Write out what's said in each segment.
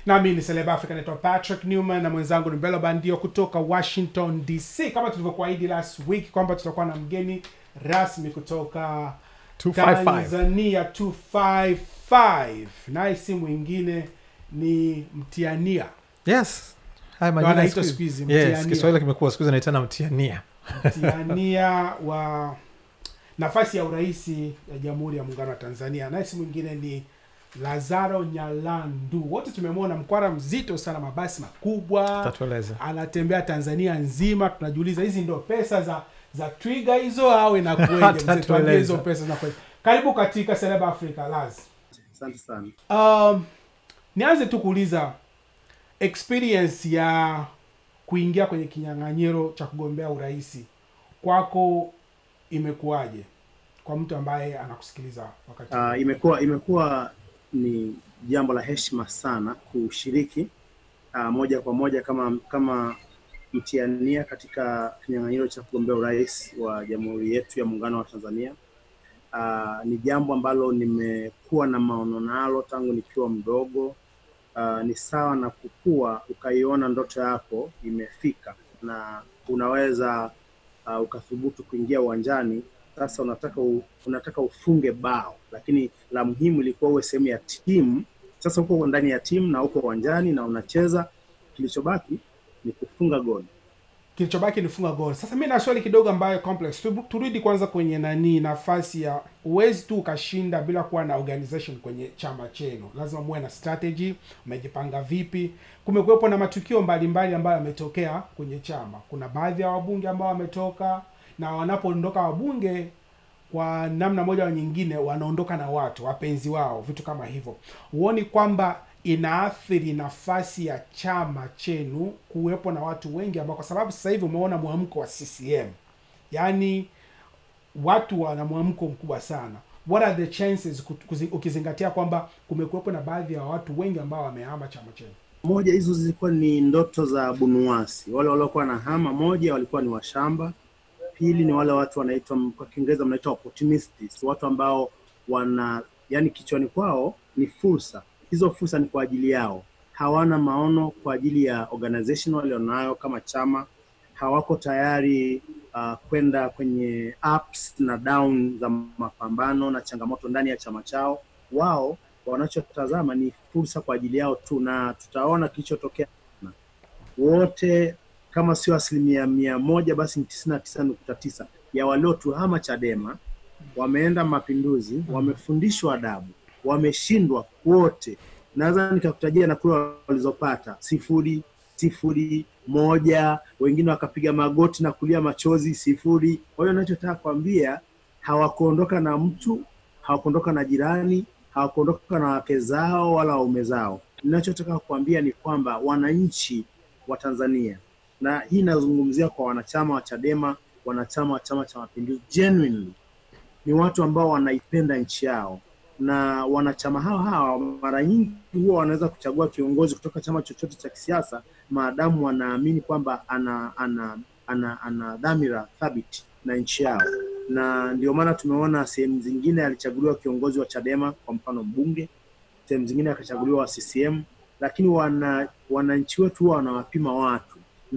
nami ni Celeb Africa, naitwa Patrick Newman na mwenzangu ni Mbelo Bandio kutoka Washington DC, kama tulivyokuahidi last week kwamba tutakuwa na mgeni rasmi kutoka 255. Tanzania 255 naye si mwingine ni mtiania yes haya Ndio majina anaitwa siku siku hizi, hizi. yes, mtiania. kiswahili kimekuwa siku hizi anaitana mtiania mtiania wa nafasi ya uraisi ya Jamhuri ya Muungano wa Tanzania, naye si mwingine ni Lazaro Nyalandu. Wote tumemwona mkwara mzito sana, mabasi makubwa, tatueleza anatembea Tanzania nzima. Tunajiuliza hizi ndo pesa za za twiga hizo au inakueje? Mzee, Atatueleza. tuambie hizo pesa zinakueje? Karibu katika Celeb Africa Laz. Asante sana. Um, nianze tu kuuliza experience ya kuingia kwenye kinyang'anyiro cha kugombea urais kwako imekuwaje, kwa mtu ambaye anakusikiliza wakati huu? Uh, imekuwa imekuwa ni jambo la heshima sana kushiriki uh, moja kwa moja kama kama mtiania katika kinyang'anyiro cha kugombea urais wa Jamhuri yetu ya Muungano wa Tanzania. Uh, ni jambo ambalo nimekuwa na maono nalo tangu nikiwa mdogo. Uh, ni sawa na kukua ukaiona ndoto yako imefika na unaweza uh, ukathubutu kuingia uwanjani sasa unataka u, unataka ufunge bao, lakini la muhimu ilikuwa uwe sehemu ya timu. Sasa uko ndani ya timu na uko uwanjani na unacheza, kilichobaki ni kufunga goli. Kilichobaki ni funga goli. Sasa mi na swali kidogo ambayo complex. Tu- Turudi kwanza kwenye nani, nafasi ya uwezi tu ukashinda bila kuwa na organization kwenye chama chenu, lazima muwe na strategy. Mmejipanga vipi? Kumekuwepo na matukio mbalimbali ambayo yametokea kwenye chama. Kuna baadhi ya wabunge ambao wametoka na wanapoondoka wabunge kwa namna moja au nyingine wanaondoka na watu wapenzi wao, vitu kama hivyo. Huoni kwamba inaathiri nafasi ya chama chenu kuwepo na watu wengi ambao, kwa sababu sasa hivi umeona mwamko wa CCM, yaani watu wana mwamko mkubwa sana. What are the chances ku- kuzi- ukizingatia kwamba kumekuwepo na baadhi ya watu wengi ambao wamehama chama chenu? Moja hizo zilikuwa ni ndoto za bunuasi, wale waliokuwa na hama. Moja walikuwa ni washamba, pili ni wale watu wanaitwa kwa Kiingereza mnaitwa opportunists, watu ambao wana yani kichwani kwao ni fursa. Hizo fursa ni kwa ajili yao, hawana maono kwa ajili ya organization walionayo kama chama, hawako tayari uh, kwenda kwenye ups na down za mapambano na changamoto ndani ya chama chao. Wao wanachotazama ni fursa kwa ajili yao tu, na tutaona kilichotokea. Wote kama sio asilimia mia moja basi ni tisini na tisa nukta tisa ya waliotuhama Chadema wameenda mapinduzi, wamefundishwa adabu, wameshindwa wote. Naweza nikakutajia na kura walizopata sifuri, sifuri, moja, wengine wakapiga magoti na kulia machozi sifuri. Kwa hiyo nachotaka kuambia, hawakuondoka na mtu, hawakuondoka na jirani, hawakuondoka na wake zao wala waume zao. Ninachotaka kuambia ni kwamba wananchi wa Tanzania, na hii inazungumzia kwa wanachama wa Chadema, wanachama wa Chama cha Mapinduzi, genuinely ni watu ambao wanaipenda nchi yao, na wanachama hao hawa mara nyingi huwa wanaweza kuchagua kiongozi kutoka chama chochote cha kisiasa maadamu wanaamini kwamba ana ana ana, ana dhamira thabiti na nchi yao, na ndio maana tumeona sehemu zingine alichaguliwa kiongozi wa Chadema, kwa mfano mbunge, sehemu zingine akachaguliwa wa CCM, lakini wana wananchi wetu huwa wanawapima watu,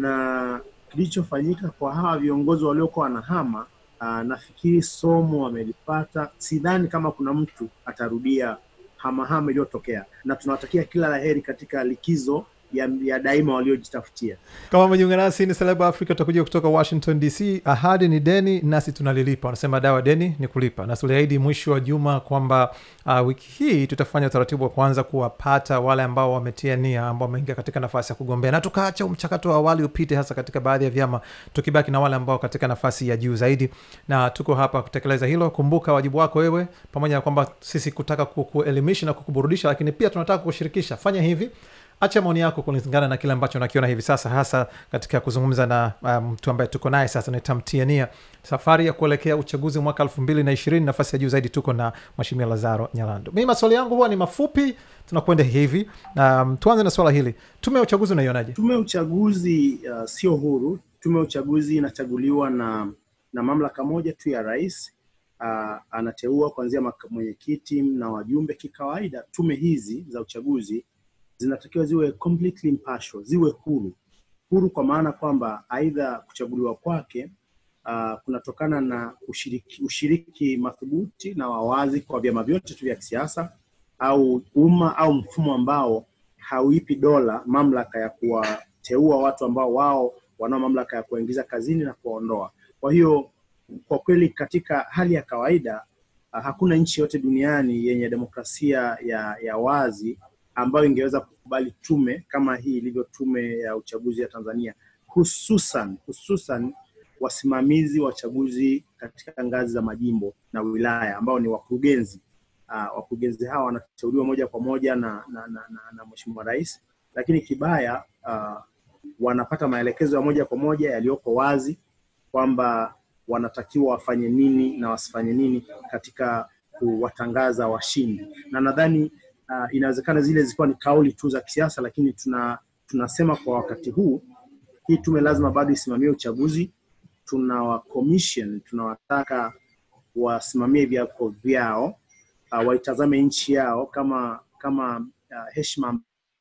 na kilichofanyika kwa hawa viongozi waliokuwa wanahama Aa, nafikiri somo wamelipata. Sidhani kama kuna mtu atarudia hamahama iliyotokea, na tunawatakia kila laheri katika likizo ya, ya daima waliojitafutia. kama umejiunga nasi ni Celeb Africa tutakuja kutoka washington dc ahadi ni deni nasi tunalilipa wanasema dawa deni ni kulipa na tuliahidi mwisho wa juma kwamba uh, wiki hii tutafanya utaratibu wa kwanza kuwapata wale ambao wametia nia ambao wameingia katika nafasi ya kugombea na tukaacha mchakato wa awali upite hasa katika baadhi ya vyama tukibaki na wale ambao katika nafasi ya juu zaidi na tuko hapa kutekeleza hilo kumbuka wajibu wako wewe pamoja na kwamba sisi kutaka ku- kuelimisha na kukuburudisha lakini pia tunataka kushirikisha fanya hivi acha maoni yako kulingana na kile ambacho nakiona hivi sasa hasa katika kuzungumza na uh, mtu ambaye tuko naye sasa nitamtiania safari ya kuelekea uchaguzi mwaka elfu mbili na ishirini nafasi ya juu zaidi tuko na mweshimia lazaro nyalando mii maswali yangu huwa ni mafupi tunakwenda hivi um, tuanze na swala hili tume ya uchaguzi unaionaje Tume ya uchaguzi uh, sio huru. Tume ya uchaguzi inachaguliwa na na mamlaka moja tu ya rais. Uh, anateua kuanzia maka- mwenyekiti na wajumbe. Kikawaida tume hizi za uchaguzi zinatakiwa ziwe completely impartial, ziwe huru. Huru kwa maana kwamba aidha kuchaguliwa kwake uh, kunatokana na ushiriki, ushiriki madhubuti na wawazi kwa vyama vyote tu vya kisiasa au umma au mfumo ambao hauipi dola mamlaka ya kuwateua watu ambao wao wanao mamlaka ya kuwaingiza kazini na kuwaondoa. Kwa hiyo kwa kweli, katika hali ya kawaida uh, hakuna nchi yote duniani yenye demokrasia ya, ya wazi ambayo ingeweza kukubali tume kama hii ilivyo tume ya uchaguzi ya Tanzania, hususan hususan wasimamizi wa chaguzi katika ngazi za majimbo na wilaya ambao ni wakurugenzi. Uh, wakurugenzi hawa wanateuliwa moja kwa moja na, na, na, na, na Mheshimiwa Rais, lakini kibaya uh, wanapata maelekezo ya moja kwa moja yaliyoko wazi kwamba wanatakiwa wafanye nini na wasifanye nini katika kuwatangaza washindi, na nadhani uh, inawezekana zile zilikuwa ni kauli tu za kisiasa, lakini tuna tunasema kwa wakati huu hii tume lazima bado isimamie uchaguzi. Tunawa commission tunawataka wasimamie viapo vyao, uh, waitazame nchi yao kama kama uh, heshima,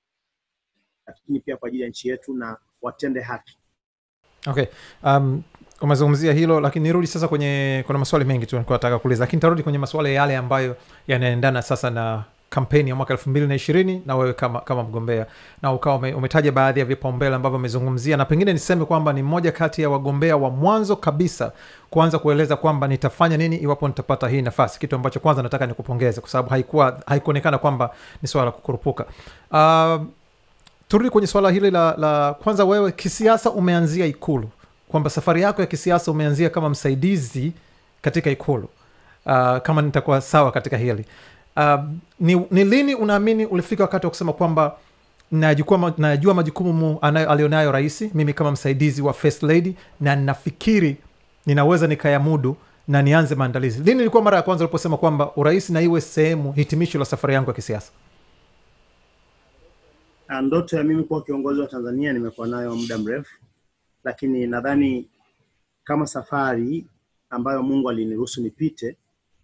lakini pia kwa ajili ya nchi yetu na watende haki. okay um, umezungumzia hilo lakini nirudi sasa kwenye kuna maswali mengi tu nilikuwa nataka kuuliza lakini tarudi kwenye maswala yale ambayo yanaendana sasa na kampeni ya mwaka elfu mbili na ishirini na wewe kama kama mgombea na ukawa ume, umetaja baadhi ya vipaumbele ambavyo umezungumzia na pengine niseme kwamba ni mmoja kati ya wagombea wa mwanzo kabisa kuanza kueleza kwamba nitafanya nini iwapo nitapata hii nafasi kitu ambacho kwanza nataka nikupongeze kwa sababu haikuwa haikuonekana kwamba ni swala la kukurupuka uh, turudi kwenye swala hili la, la kwanza wewe kisiasa umeanzia ikulu kwamba safari yako ya kisiasa umeanzia kama msaidizi katika ikulu uh, kama nitakuwa sawa katika hili uh, ni, ni lini unaamini ulifika wakati wa kusema kwamba najua, najua majukumu alionayo rais mimi kama msaidizi wa first lady na nafikiri ninaweza nikayamudu na nianze maandalizi lini ilikuwa mara ya kwanza uliposema kwamba urais na iwe sehemu hitimisho la safari yangu ya kisiasa Ndoto ya mimi kuwa kiongozi wa Tanzania nimekuwa nayo muda mrefu, lakini nadhani kama safari ambayo Mungu aliniruhusu nipite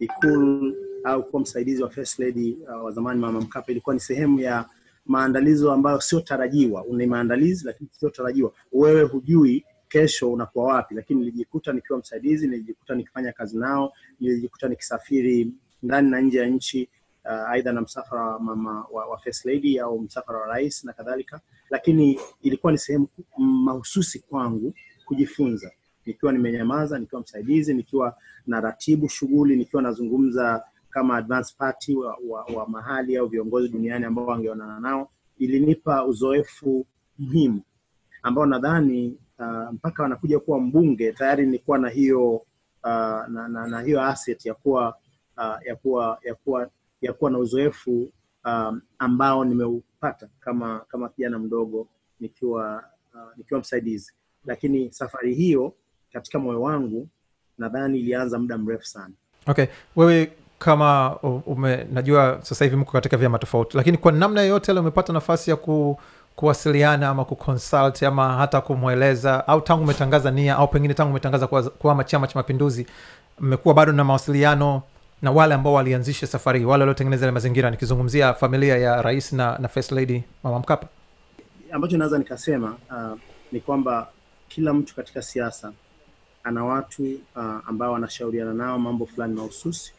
Ikulu au kuwa msaidizi wa first lady uh, wa zamani Mama Mkapa ilikuwa ni sehemu ya maandalizo ambayo sio tarajiwa. Una maandalizi lakini sio tarajiwa, wewe hujui kesho unakuwa wapi, lakini nilijikuta nikiwa msaidizi, nilijikuta nikifanya kazi nao, nilijikuta nikisafiri ndani na nje ya nchi uh, aidha na msafara wa mama wa, wa first lady au msafara wa rais na kadhalika, lakini ilikuwa ni sehemu mahususi kwangu kujifunza, nikiwa nimenyamaza, nikiwa msaidizi, nikiwa na ratibu shughuli, nikiwa nazungumza kama advance party wa, wa, wa mahali au viongozi duniani ambao wangeonana nao, ilinipa uzoefu muhimu ambao nadhani uh, mpaka wanakuja kuwa mbunge tayari nilikuwa na hiyo uh, na, na, na hiyo asset ya kuwa uh, ya kuwa ya kuwa ya kuwa na uzoefu um, ambao nimeupata kama kama kijana mdogo nikiwa uh, nikiwa msaidizi, lakini safari hiyo katika moyo wangu nadhani ilianza muda mrefu sana. okay wewe kama ume, najua sasa hivi mko katika vyama tofauti lakini kwa namna yoyote ale umepata nafasi ya ku, kuwasiliana ama kuconsult ama hata kumweleza au tangu umetangaza nia au pengine tangu umetangaza kuama chama cha mapinduzi mmekuwa bado na mawasiliano na wale ambao walianzisha safari wale waliotengeneza ile mazingira nikizungumzia familia ya rais na, na first lady mama mkapa ambacho naweza nikasema uh, ni kwamba kila mtu katika siasa ana watu uh, ambao wanashauriana nao mambo fulani mahususi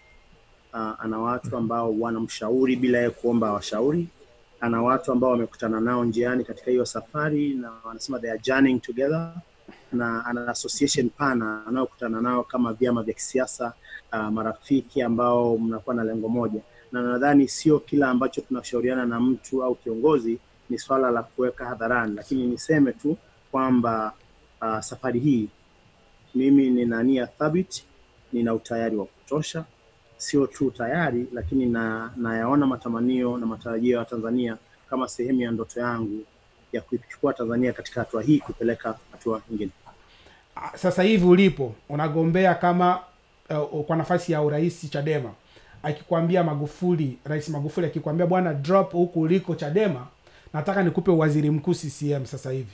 uh, ana watu ambao wanamshauri bila yeye kuomba washauri ana watu ambao wamekutana nao njiani katika hiyo safari na wanasema they are journeying together na ana association pana anayokutana nao kama vyama vya kisiasa uh, marafiki ambao mnakuwa na lengo moja, na nadhani sio kila ambacho tunashauriana na mtu au kiongozi ni swala la kuweka hadharani, lakini niseme tu kwamba uh, safari hii mimi nina nia thabiti, nina utayari wa kutosha, sio tu tayari, lakini na nayaona matamanio na matarajio ya Tanzania kama sehemu ya ndoto yangu ya kuichukua Tanzania katika hatua hii kupeleka hatua nyingine. Sasa hivi ulipo unagombea kama uh, kwa nafasi ya urais Chadema, akikwambia Magufuli, Rais Magufuli akikwambia bwana, drop huku uliko Chadema, nataka nikupe waziri mkuu CCM sasa hivi.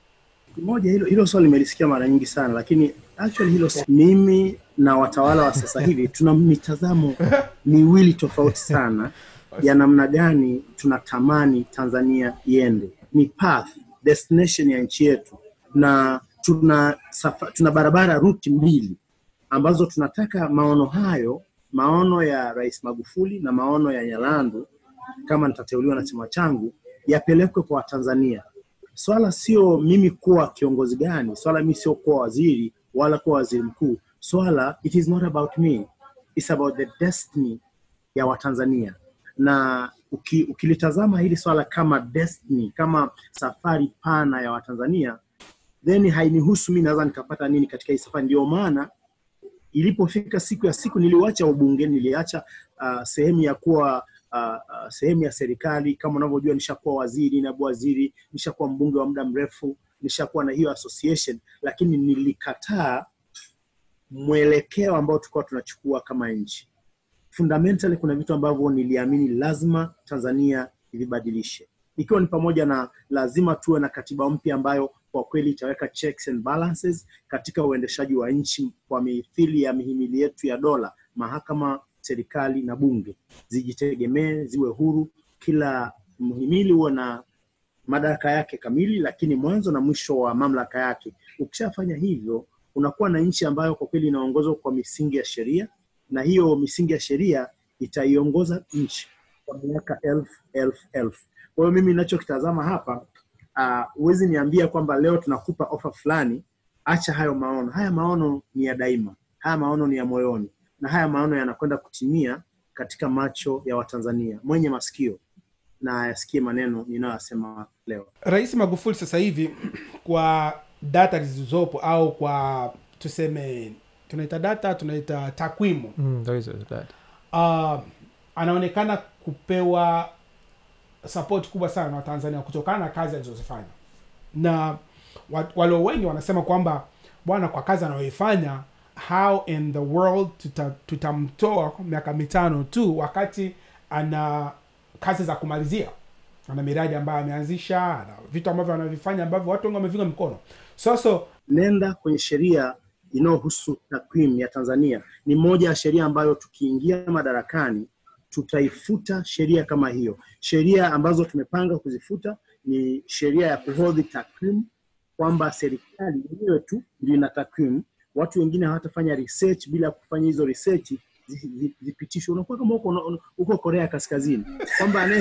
Moja hilo, hilo swali nimelisikia mara nyingi sana, lakini actually hilo mimi na watawala wa sasa hivi tuna mitazamo miwili tofauti sana ya namna gani tunatamani Tanzania iende. Ni path destination ya nchi yetu, na tuna safa, tuna barabara ruti mbili ambazo tunataka maono hayo, maono ya Rais Magufuli na maono ya Nyalandu, kama nitateuliwa na chama changu, yapelekwe kwa Watanzania. Swala sio mimi kuwa kiongozi gani, swala mimi sio kuwa waziri wala kuwa waziri mkuu. Swala it is not about me, it's about the destiny ya Watanzania na uki, ukilitazama hili swala kama destiny, kama safari pana ya Watanzania, then hainihusu mi naweza nikapata nini katika hii safari. Ndio maana ilipofika siku ya siku niliwacha ubunge, niliacha uh, sehemu ya kuwa uh, uh, sehemu ya serikali. Kama unavyojua, nishakuwa waziri, naibu waziri, nishakuwa mbunge wa muda mrefu, nishakuwa na hiyo association, lakini nilikataa mwelekeo ambao tulikuwa tunachukua kama nchi fundamentally kuna vitu ambavyo niliamini lazima Tanzania ivibadilishe, ikiwa ni pamoja na lazima tuwe na katiba mpya ambayo kwa kweli itaweka checks and balances katika uendeshaji wa nchi kwa mithili ya mihimili yetu ya dola, mahakama, serikali na bunge zijitegemee, ziwe huru, kila mhimili huwe na madaraka yake kamili, lakini mwanzo na mwisho wa mamlaka yake. Ukishafanya hivyo, unakuwa na nchi ambayo kwa kweli inaongozwa kwa misingi ya sheria na hiyo misingi ya sheria itaiongoza nchi kwa miaka elfu elfu elfu. Kwa hiyo mimi ninachokitazama hapa huwezi uh, niambia kwamba leo tunakupa ofa fulani, acha hayo maono. Haya maono ni ya daima, haya maono ni ya moyoni, na haya maono yanakwenda kutimia katika macho ya Watanzania. Mwenye masikio na ayasikie maneno ninayoyasema leo. Rais Magufuli sasa hivi kwa data zilizopo au kwa tuseme tunaita data tunaita takwimu Mm, there is a- that. uh, anaonekana kupewa support kubwa sana na watanzania kutokana na kazi alizozifanya na wa- walio wengi wanasema kwamba bwana kwa kazi anayoifanya how in the world tuta, tutamtoa miaka mitano tu wakati ana kazi za kumalizia ana miradi ambayo ameanzisha ana vitu ambavyo anavifanya ambavyo watu wengi wamevinga mkono so so nenda kwenye sheria inayohusu takwimu ya Tanzania. Ni moja ya sheria ambayo tukiingia madarakani tutaifuta sheria kama hiyo. Sheria ambazo tumepanga kuzifuta ni sheria ya kuhodhi takwimu, kwamba serikali yenyewe tu ndio ina takwimu, watu wengine hawatafanya research. Bila kufanya hizo research zi- zi- zipitishwe, unakuwa kama uko, uko Korea Kaskazini, kwamba anaye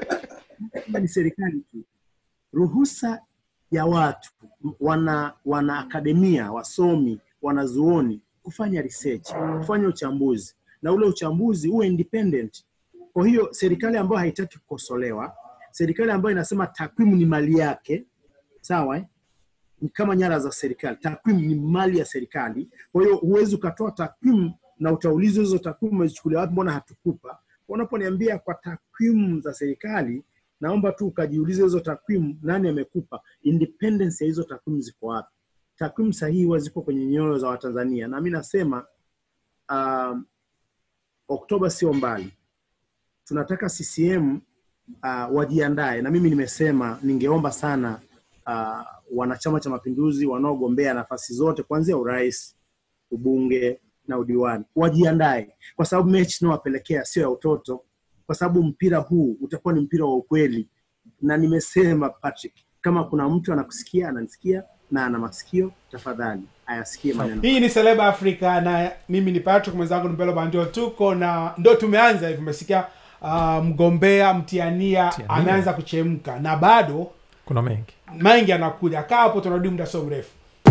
ni serikali tu ruhusa ya watu wana wana akademia wasomi wanazuoni kufanya research kufanya uchambuzi na ule uchambuzi uwe independent kwa hiyo serikali ambayo haitaki kukosolewa serikali ambayo inasema takwimu ni mali yake sawa eh? ni kama nyara za serikali takwimu ni mali ya serikali kwa hiyo huwezi ukatoa takwimu na utaulizwa hizo takwimu umezichukulia wapi mbona hatukupa unaponiambia kwa takwimu za serikali naomba tu ukajiulize hizo takwimu nani amekupa independence ya hizo takwimu ziko wapi takwimu sahihi huwa ziko kwenye nyoyo za watanzania na mi nasema um, oktoba sio mbali tunataka ccm uh, wajiandae na mimi nimesema ningeomba sana uh, wanachama cha mapinduzi wanaogombea nafasi zote kuanzia urais ubunge na udiwani wajiandae kwa sababu mechi inayowapelekea sio ya utoto kwa sababu mpira huu utakuwa ni mpira wa ukweli na nimesema patrick kama kuna mtu anakusikia ananisikia na ana masikio tafadhali ayasikie maneno hii ni seleba africa na mimi ni patrick mwenzangu mpelo ndio tuko na ndo tumeanza hivi umesikia uh, mgombea mtiania Mtiania. ameanza kuchemka na bado kuna mengi mengi anakuja kaa hapo tunarudi muda sio mrefu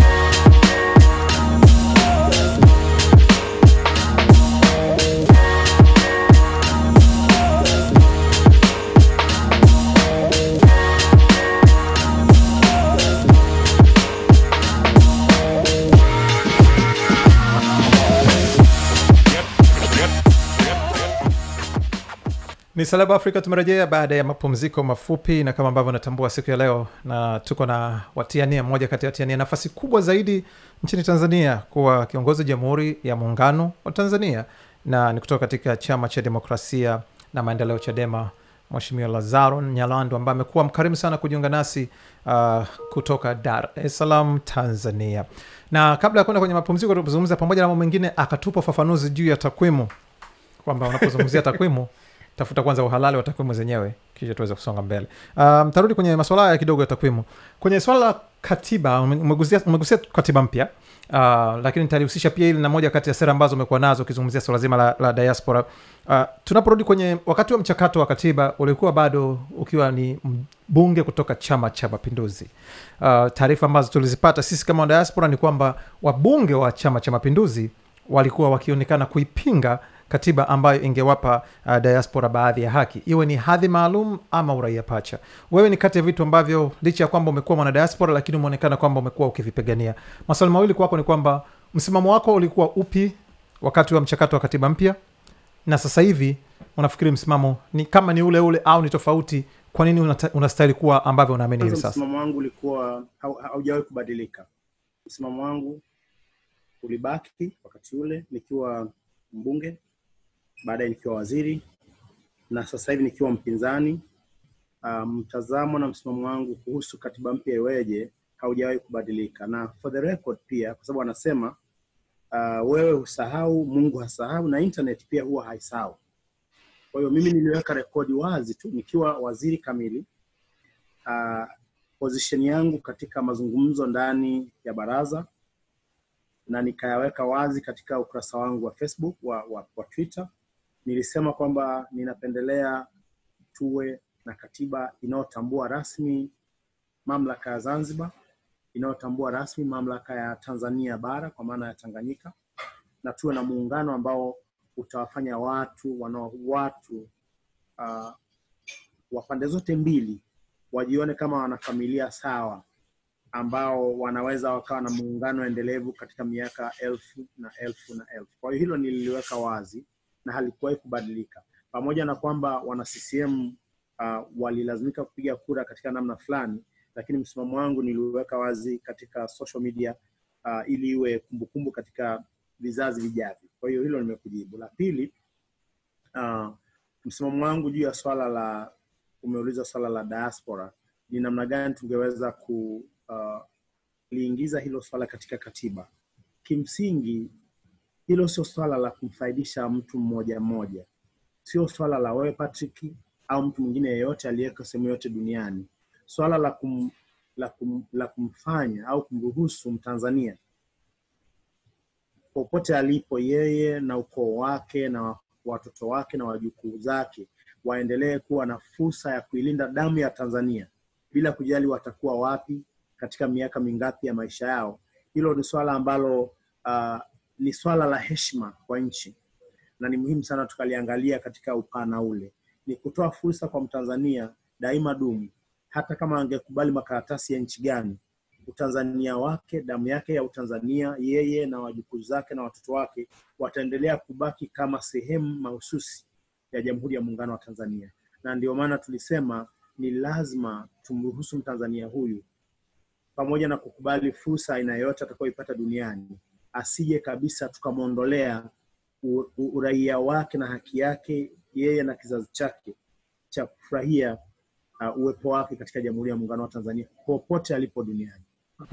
ni salaba afrika tumerejea baada ya mapumziko mafupi na kama ambavyo natambua siku ya leo na tuko na watiania mmoja kati ya watiania nafasi kubwa zaidi nchini tanzania kuwa kiongozi wa jamhuri ya muungano wa tanzania na ni kutoka katika chama cha demokrasia na maendeleo chadema mweshimiwa lazaro nyalando ambaye amekuwa mkarimu sana kujiunga nasi uh, kutoka dar es salaam tanzania na kabla ya kwenda kwenye mapumziko tuzungumza pamoja na mambo mengine akatupa ufafanuzi juu ya takwimu kwamba unapozungumzia takwimu tafuta kwanza uhalali wa takwimu zenyewe kisha tuweze kusonga mbele um, tarudi kwenye masuala haya kidogo ya takwimu kwenye swala la katiba ume- umegusia umegusia katiba mpya uh, lakini nitalihusisha pia hili na moja kati ya sera ambazo umekuwa nazo ukizungumzia swala zima la, la diaspora uh, tunaporudi kwenye wakati wa mchakato wa katiba ulikuwa bado ukiwa ni mbunge kutoka chama cha mapinduzi uh, taarifa ambazo tulizipata sisi kama diaspora ni kwamba wabunge wa chama cha mapinduzi walikuwa wakionekana kuipinga katiba ambayo ingewapa uh, diaspora baadhi ya haki iwe ni hadhi maalum ama uraia pacha wewe ni kati ya vitu ambavyo licha ya kwamba umekuwa mwanadiaspora lakini umeonekana kwamba umekuwa ukivipigania maswali mawili kwako ni kwamba msimamo wako ulikuwa upi wakati wa mchakato wa katiba mpya na sasa hivi unafikiri msimamo ni kama ni ule ule au ni tofauti kwa nini unata- unastahili kuwa ambavyo unaamini hivi Kwanza sasa msimamo wangu ulikuwa hau- haujawahi kubadilika. Msimamo wangu ulibaki wakati ule nikiwa mbunge, baadaye nikiwa waziri na sasa hivi nikiwa mpinzani. Uh, mtazamo na msimamo wangu kuhusu katiba mpya iweje haujawahi kubadilika, na for the record pia, kwa sababu wanasema uh, wewe husahau, Mungu hasahau, na internet pia huwa haisahau. Kwa hiyo mimi niliweka rekodi wazi tu nikiwa waziri kamili uh, position yangu katika mazungumzo ndani ya baraza na nikayaweka wazi katika ukurasa wangu wa Facebook wa, wa, wa Twitter. Nilisema kwamba ninapendelea tuwe na katiba inayotambua rasmi mamlaka ya Zanzibar, inayotambua rasmi mamlaka ya Tanzania bara kwa maana ya Tanganyika, na tuwe na muungano ambao utawafanya watu wanao watu uh, wa pande zote mbili wajione kama wanafamilia sawa ambao wanaweza wakawa na muungano endelevu katika miaka elfu na elfu na elfu. Kwa hiyo hilo nililiweka wazi na halikuwahi kubadilika, pamoja na kwamba wana CCM uh, walilazimika kupiga kura katika namna fulani, lakini msimamo wangu niliweka wazi katika social media uh, ili iwe kumbukumbu katika vizazi vijavyo. Kwa hiyo hilo nimekujibu. La pili, uh, msimamo wangu juu ya swala la umeuliza swala la diaspora ni namna gani tungeweza ku uh, liingiza hilo swala katika katiba. Kimsingi hilo sio swala la kumfaidisha mtu mmoja mmoja, sio swala la wewe Patrick au mtu mwingine yeyote aliyeko sehemu yote duniani. Swala la kum, la, kum, la kumfanya au kumruhusu Mtanzania popote alipo yeye na ukoo wake na watoto wake na wajukuu zake waendelee kuwa na fursa ya kuilinda damu ya Tanzania bila kujali watakuwa wapi katika miaka mingapi ya maisha yao. Hilo ni swala ambalo uh, ni swala la heshima kwa nchi na ni muhimu sana tukaliangalia katika upana ule. Ni kutoa fursa kwa Mtanzania daima dumu, hata kama angekubali makaratasi ya nchi gani, utanzania wake, damu yake ya Utanzania, yeye na wajukuu zake na watoto wake wataendelea kubaki kama sehemu mahususi ya Jamhuri ya Muungano wa Tanzania, na ndio maana tulisema ni lazima tumruhusu Mtanzania huyu pamoja na kukubali fursa aina yoyote atakayoipata duniani, asije kabisa tukamwondolea u- u- uraia wake na haki yake yeye na kizazi chake cha kufurahia uh, uwepo wake katika Jamhuri ya Muungano wa Tanzania popote alipo duniani.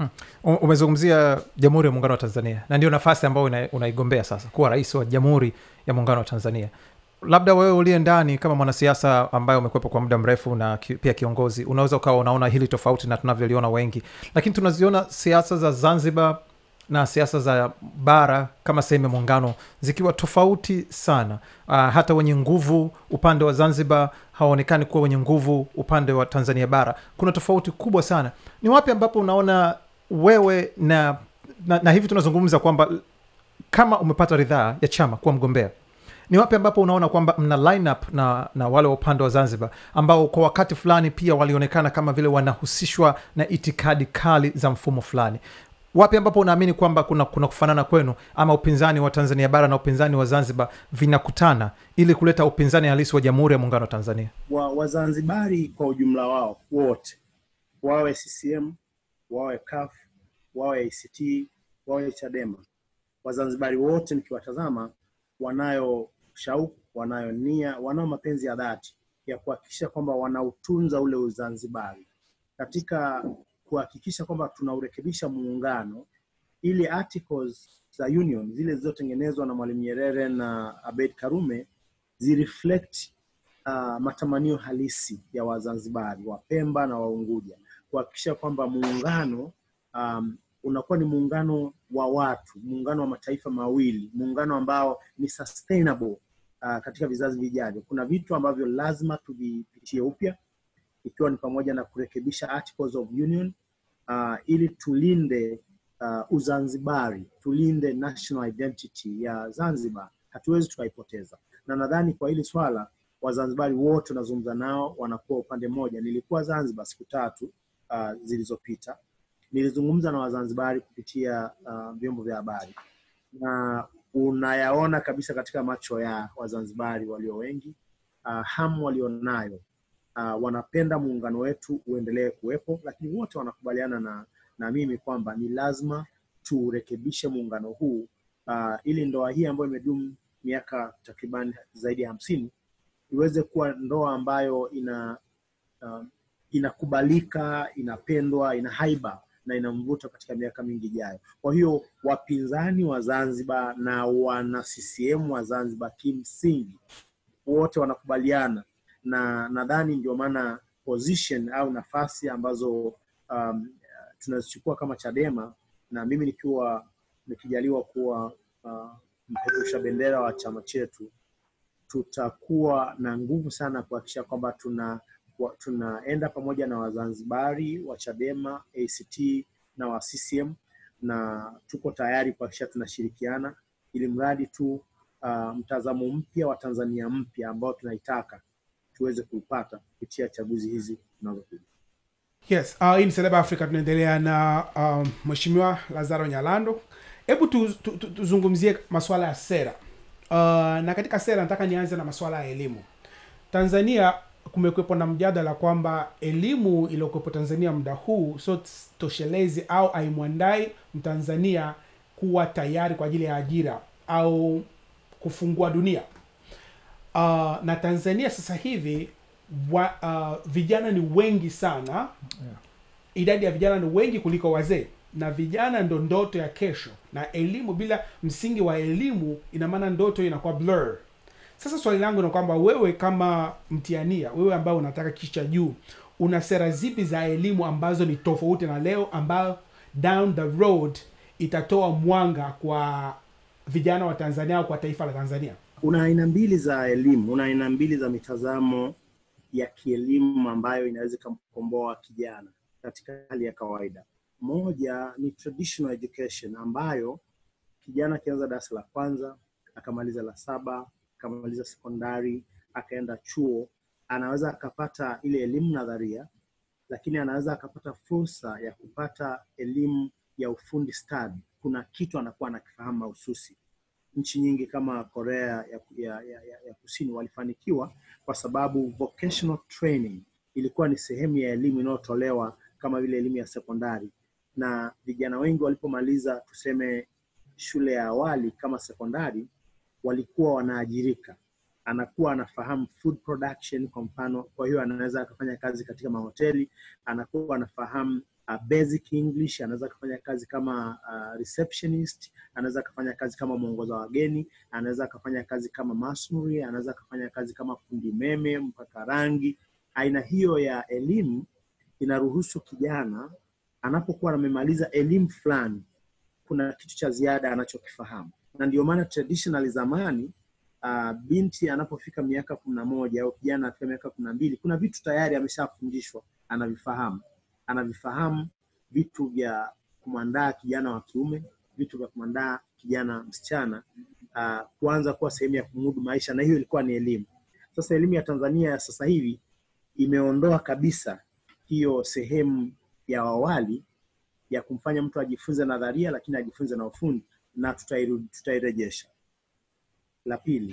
U- umezungumzia jamhuri ya muungano wa tanzania na ndio nafasi ambayo una- unaigombea sasa kuwa rais wa jamhuri ya muungano wa tanzania labda wewe uliye ndani kama mwanasiasa ambaye umekwepo kwa muda mrefu na ki, pia kiongozi unaweza ukawa unaona hili tofauti na tunavyoliona wengi lakini tunaziona siasa za zanzibar na siasa za bara kama sehemu ya muungano zikiwa tofauti sana uh, hata wenye nguvu upande wa zanzibar hawaonekani kuwa wenye nguvu upande wa tanzania bara kuna tofauti kubwa sana ni wapi ambapo unaona wewe na na, na hivi tunazungumza kwamba kama umepata ridhaa ya chama kuwa mgombea ni wapi ambapo unaona kwamba mna line up na, na wale wa upande wa zanzibar ambao kwa wakati fulani pia walionekana kama vile wanahusishwa na itikadi kali za mfumo fulani wapi ambapo unaamini kwamba kuna, kuna kufanana kwenu ama upinzani wa tanzania bara na upinzani wa zanzibar vinakutana ili kuleta upinzani halisi wa jamhuri ya muungano wa tanzania wa Wazanzibari kwa ujumla wao wote, wawe CCM, wawe CUF, wawe ACT, wawe Chadema, Wazanzibari wote nikiwatazama, wanayo shauku, wanayo nia, wanao mapenzi ya dhati ya kuhakikisha kwamba wanautunza ule Uzanzibari katika kuhakikisha kwamba tunaurekebisha muungano ili articles za union zile zilizotengenezwa na Mwalimu Nyerere na Abeid Karume zireflect uh, matamanio halisi ya Wazanzibari, Wapemba na Waunguja, kuhakikisha kwamba muungano um, unakuwa ni muungano wa watu, muungano wa mataifa mawili, muungano ambao ni sustainable uh, katika vizazi vijavyo. Kuna vitu ambavyo lazima tuvipitie upya, ikiwa ni pamoja na kurekebisha Articles of Union uh, ili tulinde uh, Uzanzibari, tulinde national identity ya Zanzibar, hatuwezi tukaipoteza. Na nadhani kwa hili swala Wazanzibari wote unazungumza nao wanakuwa upande mmoja. Nilikuwa Zanzibar siku tatu uh, zilizopita, nilizungumza na Wazanzibari kupitia uh, vyombo vya habari na unayaona kabisa katika macho ya Wazanzibari walio wengi uh, hamu walionayo uh, wanapenda muungano wetu uendelee kuwepo, lakini wote wanakubaliana na, na mimi kwamba ni lazima turekebishe muungano huu uh, ili ndoa hii ambayo imedumu miaka takriban zaidi ya hamsini iweze kuwa ndoa ambayo ina uh, inakubalika, inapendwa, ina haiba na ina mvuto katika miaka mingi ijayo. Kwa hiyo wapinzani wa Zanzibar na wana CCM wa Zanzibar kimsingi wote wanakubaliana, na nadhani ndio maana position au nafasi ambazo um, tunazichukua kama Chadema na mimi nikiwa nikijaliwa kuwa uh, mpeperusha bendera wa chama chetu, tutakuwa na nguvu sana kuhakikisha kwamba tuna wa, tunaenda pamoja na Wazanzibari wa Chadema, ACT na wa CCM na tuko tayari kuhakikisha tunashirikiana ili mradi tu uh, mtazamo mpya wa Tanzania mpya ambao tunaitaka tuweze kuupata kupitia chaguzi hizi zinazokuja. Yes, uh, hii ni Celeb Africa tunaendelea na um, Mheshimiwa Lazaro Nyalando. Hebu tuzungumzie tu, tu, tuzungumzie masuala ya sera. Uh, na katika sera nataka nianze na masuala ya elimu. Tanzania kumekuwepo na mjadala kwamba elimu iliyokuwepo Tanzania muda huu sio toshelezi au haimwandai Mtanzania kuwa tayari kwa ajili ya ajira au kufungua dunia. Uh, na Tanzania sasa hivi wa, uh, vijana ni wengi sana yeah. Idadi ya vijana ni wengi kuliko wazee, na vijana ndo ndoto ya kesho, na elimu bila msingi wa elimu, ina maana ndoto inakuwa blur. Sasa swali langu ni kwamba wewe kama mtiania, wewe ambao unataka kitu cha juu, una sera zipi za elimu ambazo ni tofauti na leo, ambayo down the road itatoa mwanga kwa vijana wa Tanzania au kwa taifa la Tanzania? Una aina mbili za elimu, una aina mbili za mitazamo ya kielimu ambayo inaweza ikamkomboa kijana katika hali ya kawaida. Moja ni traditional education ambayo kijana akianza darasa la kwanza akamaliza la saba akamaliza sekondari akaenda chuo, anaweza akapata ile elimu nadharia, lakini anaweza akapata fursa ya kupata elimu ya ufundi stadi. Kuna kitu anakuwa anakifahamu mahususi. Nchi nyingi kama Korea ya, ya, ya, ya Kusini walifanikiwa kwa sababu vocational training ilikuwa ni sehemu ya elimu inayotolewa kama vile elimu ya sekondari, na vijana wengi walipomaliza tuseme shule ya awali kama sekondari walikuwa wanaajirika, anakuwa anafahamu food production kwa mfano. Kwa hiyo anaweza akafanya kazi katika mahoteli, anakuwa anafahamu uh, basic English, anaweza akafanya kazi kama uh, receptionist, anaweza akafanya kazi kama mwongoza wageni, anaweza akafanya kazi kama masonry, anaweza akafanya kazi kama fundi meme, mpaka rangi. Aina hiyo ya elimu inaruhusu kijana anapokuwa amemaliza elimu fulani, kuna kitu cha ziada anachokifahamu na ndio maana traditionally zamani uh, binti anapofika miaka kumi na moja au kijana afika miaka kumi na mbili kuna vitu tayari ameshafundishwa anavifahamu anavifahamu vitu vya kumwandaa kijana wa kiume vitu vya kumwandaa kijana msichana uh, kuanza kuwa sehemu ya kumudu maisha na hiyo ilikuwa ni elimu sasa elimu ya tanzania ya sasa hivi imeondoa kabisa hiyo sehemu ya awali ya kumfanya mtu ajifunze nadharia lakini ajifunze na ufundi na tutairejesha. La pili,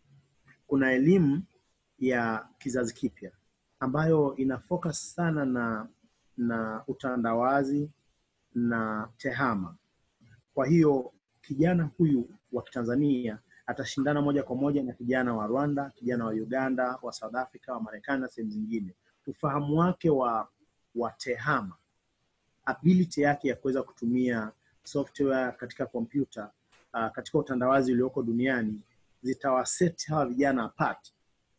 kuna elimu ya kizazi kipya ambayo ina focus sana na na utandawazi na tehama. Kwa hiyo kijana huyu wa Kitanzania atashindana moja kwa moja na kijana wa Rwanda, kijana wa Uganda, wa South Africa, wa Marekani na sehemu zingine. Ufahamu wake wa wa tehama, ability yake ya kuweza kutumia software katika kompyuta uh, katika utandawazi ulioko duniani zitawaseti hawa vijana apart.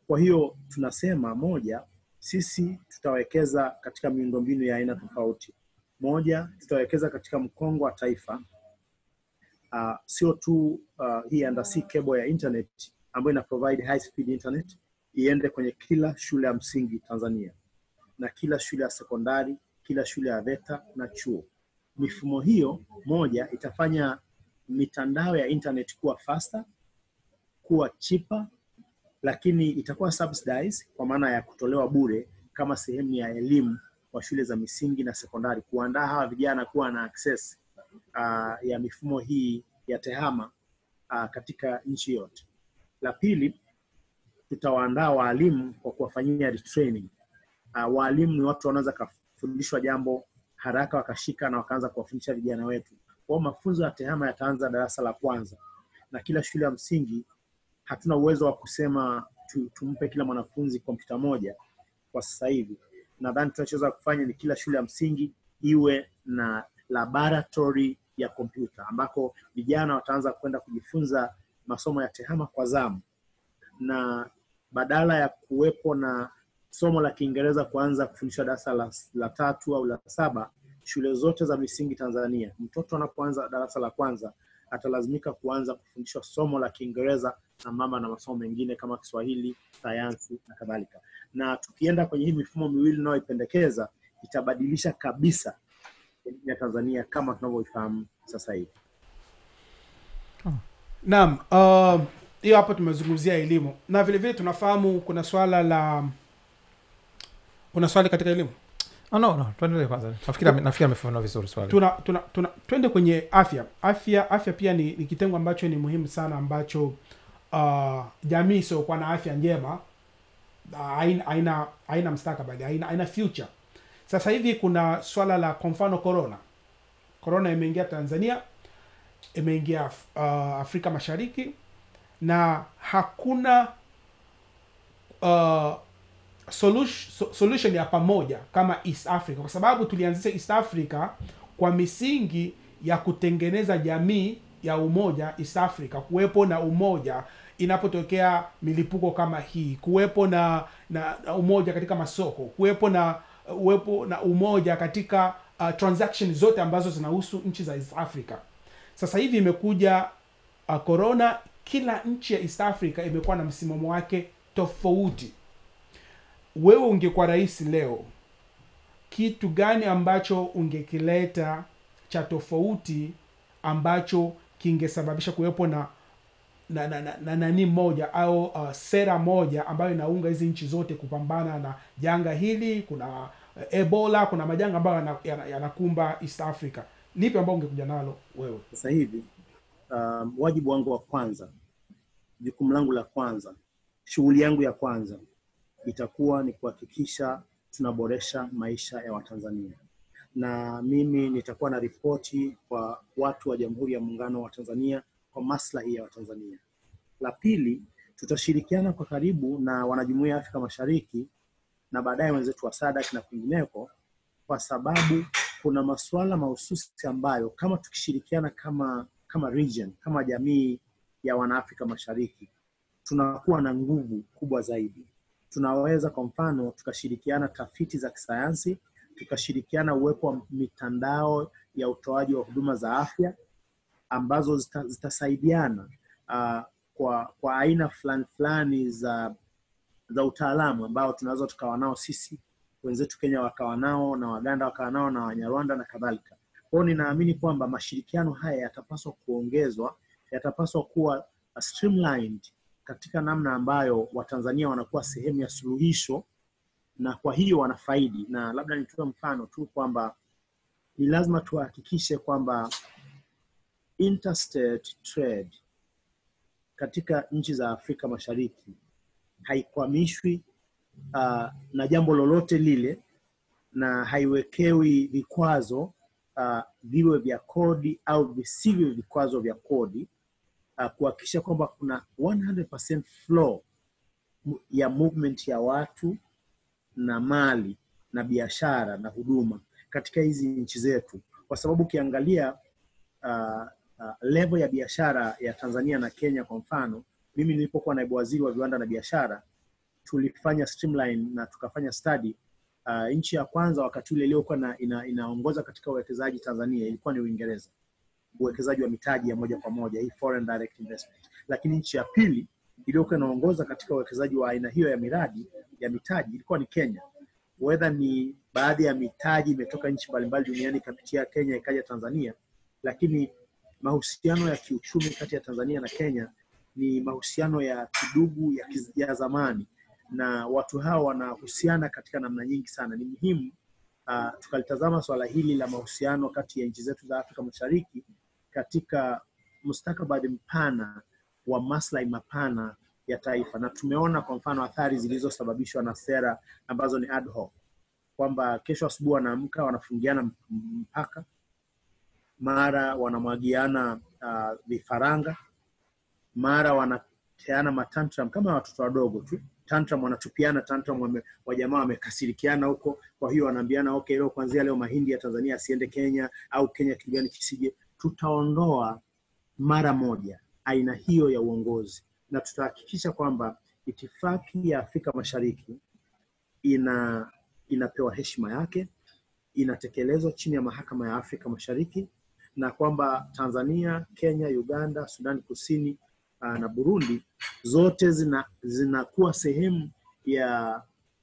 Kwa hiyo tunasema moja, sisi tutawekeza katika miundombinu ya aina tofauti. Moja, tutawekeza katika mkongo wa taifa uh, sio tu uh, hii undersea cable ya internet ambayo ina provide high speed internet iende kwenye kila shule ya msingi Tanzania na kila shule ya sekondari, kila shule ya VETA na chuo. Mifumo hiyo moja itafanya mitandao ya internet kuwa faster, kuwa cheaper, lakini itakuwa subsidized kwa maana ya kutolewa bure kama sehemu ya elimu kwa shule za misingi na sekondari, kuandaa hawa vijana kuwa na access uh, ya mifumo hii ya tehama uh, katika nchi yote. La pili, tutawaandaa waalimu kwa kuwafanyia retraining. Uh, waalimu ni watu wanaweza kafundishwa jambo haraka wakashika na wakaanza kuwafundisha vijana wetu. Kwa hiyo mafunzo ya tehama yataanza darasa la kwanza, na kila shule ya msingi hatuna uwezo wa kusema tu, tumpe kila mwanafunzi kompyuta moja kwa sasa hivi. Nadhani tunachoweza kufanya ni kila shule ya msingi iwe na laboratory ya kompyuta ambako vijana wataanza kwenda kujifunza masomo ya tehama kwa zamu, na badala ya kuwepo na somo la Kiingereza kuanza kufundishwa darasa la, la tatu au la saba, shule zote za misingi Tanzania, mtoto anapoanza darasa la kwanza atalazimika kuanza kufundishwa somo la Kiingereza sambamba na masomo mengine kama Kiswahili, sayansi na kadhalika. Na tukienda kwenye hii mifumo miwili inayoipendekeza itabadilisha kabisa elimu ya Tanzania kama tunavyoifahamu sasa hivi. Naam, uh, hiyo hapo tumezungumzia elimu na vile vile tunafahamu kuna swala la una swali katika elimu Oh, no, no, tuendelee kwanza. Nafikiri ame- nafikiri amefafanua vizuri swali. tuna, tuna, tuna twende kwenye afya afya afya pia ni, ni kitengo ambacho ni muhimu sana ambacho uh, jamii isiokuwa na afya njema uh, haina haina haina mstakabali haina, haina future sasa hivi kuna swala la kwa mfano corona corona imeingia tanzania imeingia uh, afrika mashariki na hakuna uh, solution, so- solution ya pamoja kama east africa kwa sababu tulianzisha east africa kwa misingi ya kutengeneza jamii ya umoja east africa kuwepo na umoja inapotokea milipuko kama hii kuwepo na, na, na umoja katika masoko kuwepo na uwepo na umoja katika uh, transaction zote ambazo zinahusu nchi za east africa sasa hivi imekuja uh, corona kila nchi ya east africa imekuwa na msimamo wake tofauti wewe ungekuwa rais leo kitu gani ambacho ungekileta cha tofauti ambacho kingesababisha kuwepo na na na, na, na nani moja au uh, sera moja ambayo inaunga hizi nchi zote kupambana na janga hili kuna uh, ebola kuna majanga ambayo yanakumba yana, yanakumba east africa lipi ambao ungekuja nalo wewe Sasa hivi um, wajibu wangu wa kwanza, jukumu langu la kwanza, shughuli yangu ya kwanza itakuwa ni kuhakikisha tunaboresha maisha ya Watanzania, na mimi nitakuwa na ripoti kwa watu wa Jamhuri ya Muungano wa Tanzania kwa maslahi ya Watanzania. La pili, tutashirikiana kwa karibu na wanajumuiya ya Afrika Mashariki na baadaye wenzetu wa SADC na kwingineko, kwa sababu kuna masuala mahususi ambayo kama tukishirikiana kama kama region, kama jamii ya wanaafrika Mashariki tunakuwa na nguvu kubwa zaidi. Tunaweza kwa mfano tukashirikiana tafiti za kisayansi, tukashirikiana uwepo wa mitandao ya utoaji wa huduma za afya ambazo zita, zitasaidiana uh, kwa kwa aina fulani fulani za za utaalamu ambao tunaweza tukawa nao sisi wenzetu Kenya wakawa nao na Waganda wakawa nao na Wanyarwanda na kadhalika. Kwa hiyo ninaamini kwamba mashirikiano haya yatapaswa kuongezwa, yatapaswa kuwa streamlined katika namna ambayo Watanzania wanakuwa sehemu ya suluhisho na kwa hiyo wanafaidi. Na labda nitoe mfano tu kwamba ni lazima tuhakikishe kwamba interstate trade katika nchi za Afrika Mashariki haikwamishwi uh, na jambo lolote lile na haiwekewi vikwazo uh, viwe vya kodi au visivyo vikwazo vya kodi uh, kuhakikisha kwamba kuna 100% flow mu- ya movement ya watu na mali na biashara na huduma katika hizi nchi zetu, kwa sababu ukiangalia uh, uh, level ya biashara ya Tanzania na Kenya kwa mfano, mimi nilipokuwa naibu waziri wa viwanda na biashara tulifanya streamline na tukafanya study uh, nchi ya kwanza wakati ule iliyokuwa na, ina, inaongoza katika uwekezaji Tanzania ilikuwa ni Uingereza, uwekezaji wa mitaji ya moja kwa moja, hii foreign direct investment. Lakini nchi ya pili iliyokuwa inaongoza katika uwekezaji wa aina hiyo ya miradi ya mitaji ilikuwa ni Kenya. Whether ni baadhi ya mitaji imetoka nchi mbalimbali duniani ikapitia Kenya ikaja Tanzania, lakini mahusiano ya kiuchumi kati ya Tanzania na Kenya ni mahusiano ya kidugu ya, kiz- ya zamani na watu hawa wanahusiana katika namna nyingi sana. Ni muhimu uh, tukalitazama swala hili la mahusiano kati ya nchi zetu za Afrika Mashariki katika mustakabali mpana wa maslahi mapana ya taifa, na tumeona kwa mfano athari zilizosababishwa na sera ambazo ni ad hoc, kwamba kesho asubuhi wanaamka wanafungiana m- mpaka, mara wanamwagiana uh, vifaranga, mara wanateana matantram kama watoto wadogo tu tantrum wanatupiana tantrum wame, wajamaa wamekasirikiana huko kwa hiyo wanaambiana okay leo kuanzia leo mahindi ya tanzania asiende kenya au kenya kitu gani kisije tutaondoa mara moja aina hiyo ya uongozi na tutahakikisha kwamba itifaki ya afrika mashariki ina inapewa heshima yake inatekelezwa chini ya mahakama ya afrika mashariki na kwamba tanzania kenya uganda sudani kusini uh, na burundi zote zina zinakuwa sehemu ya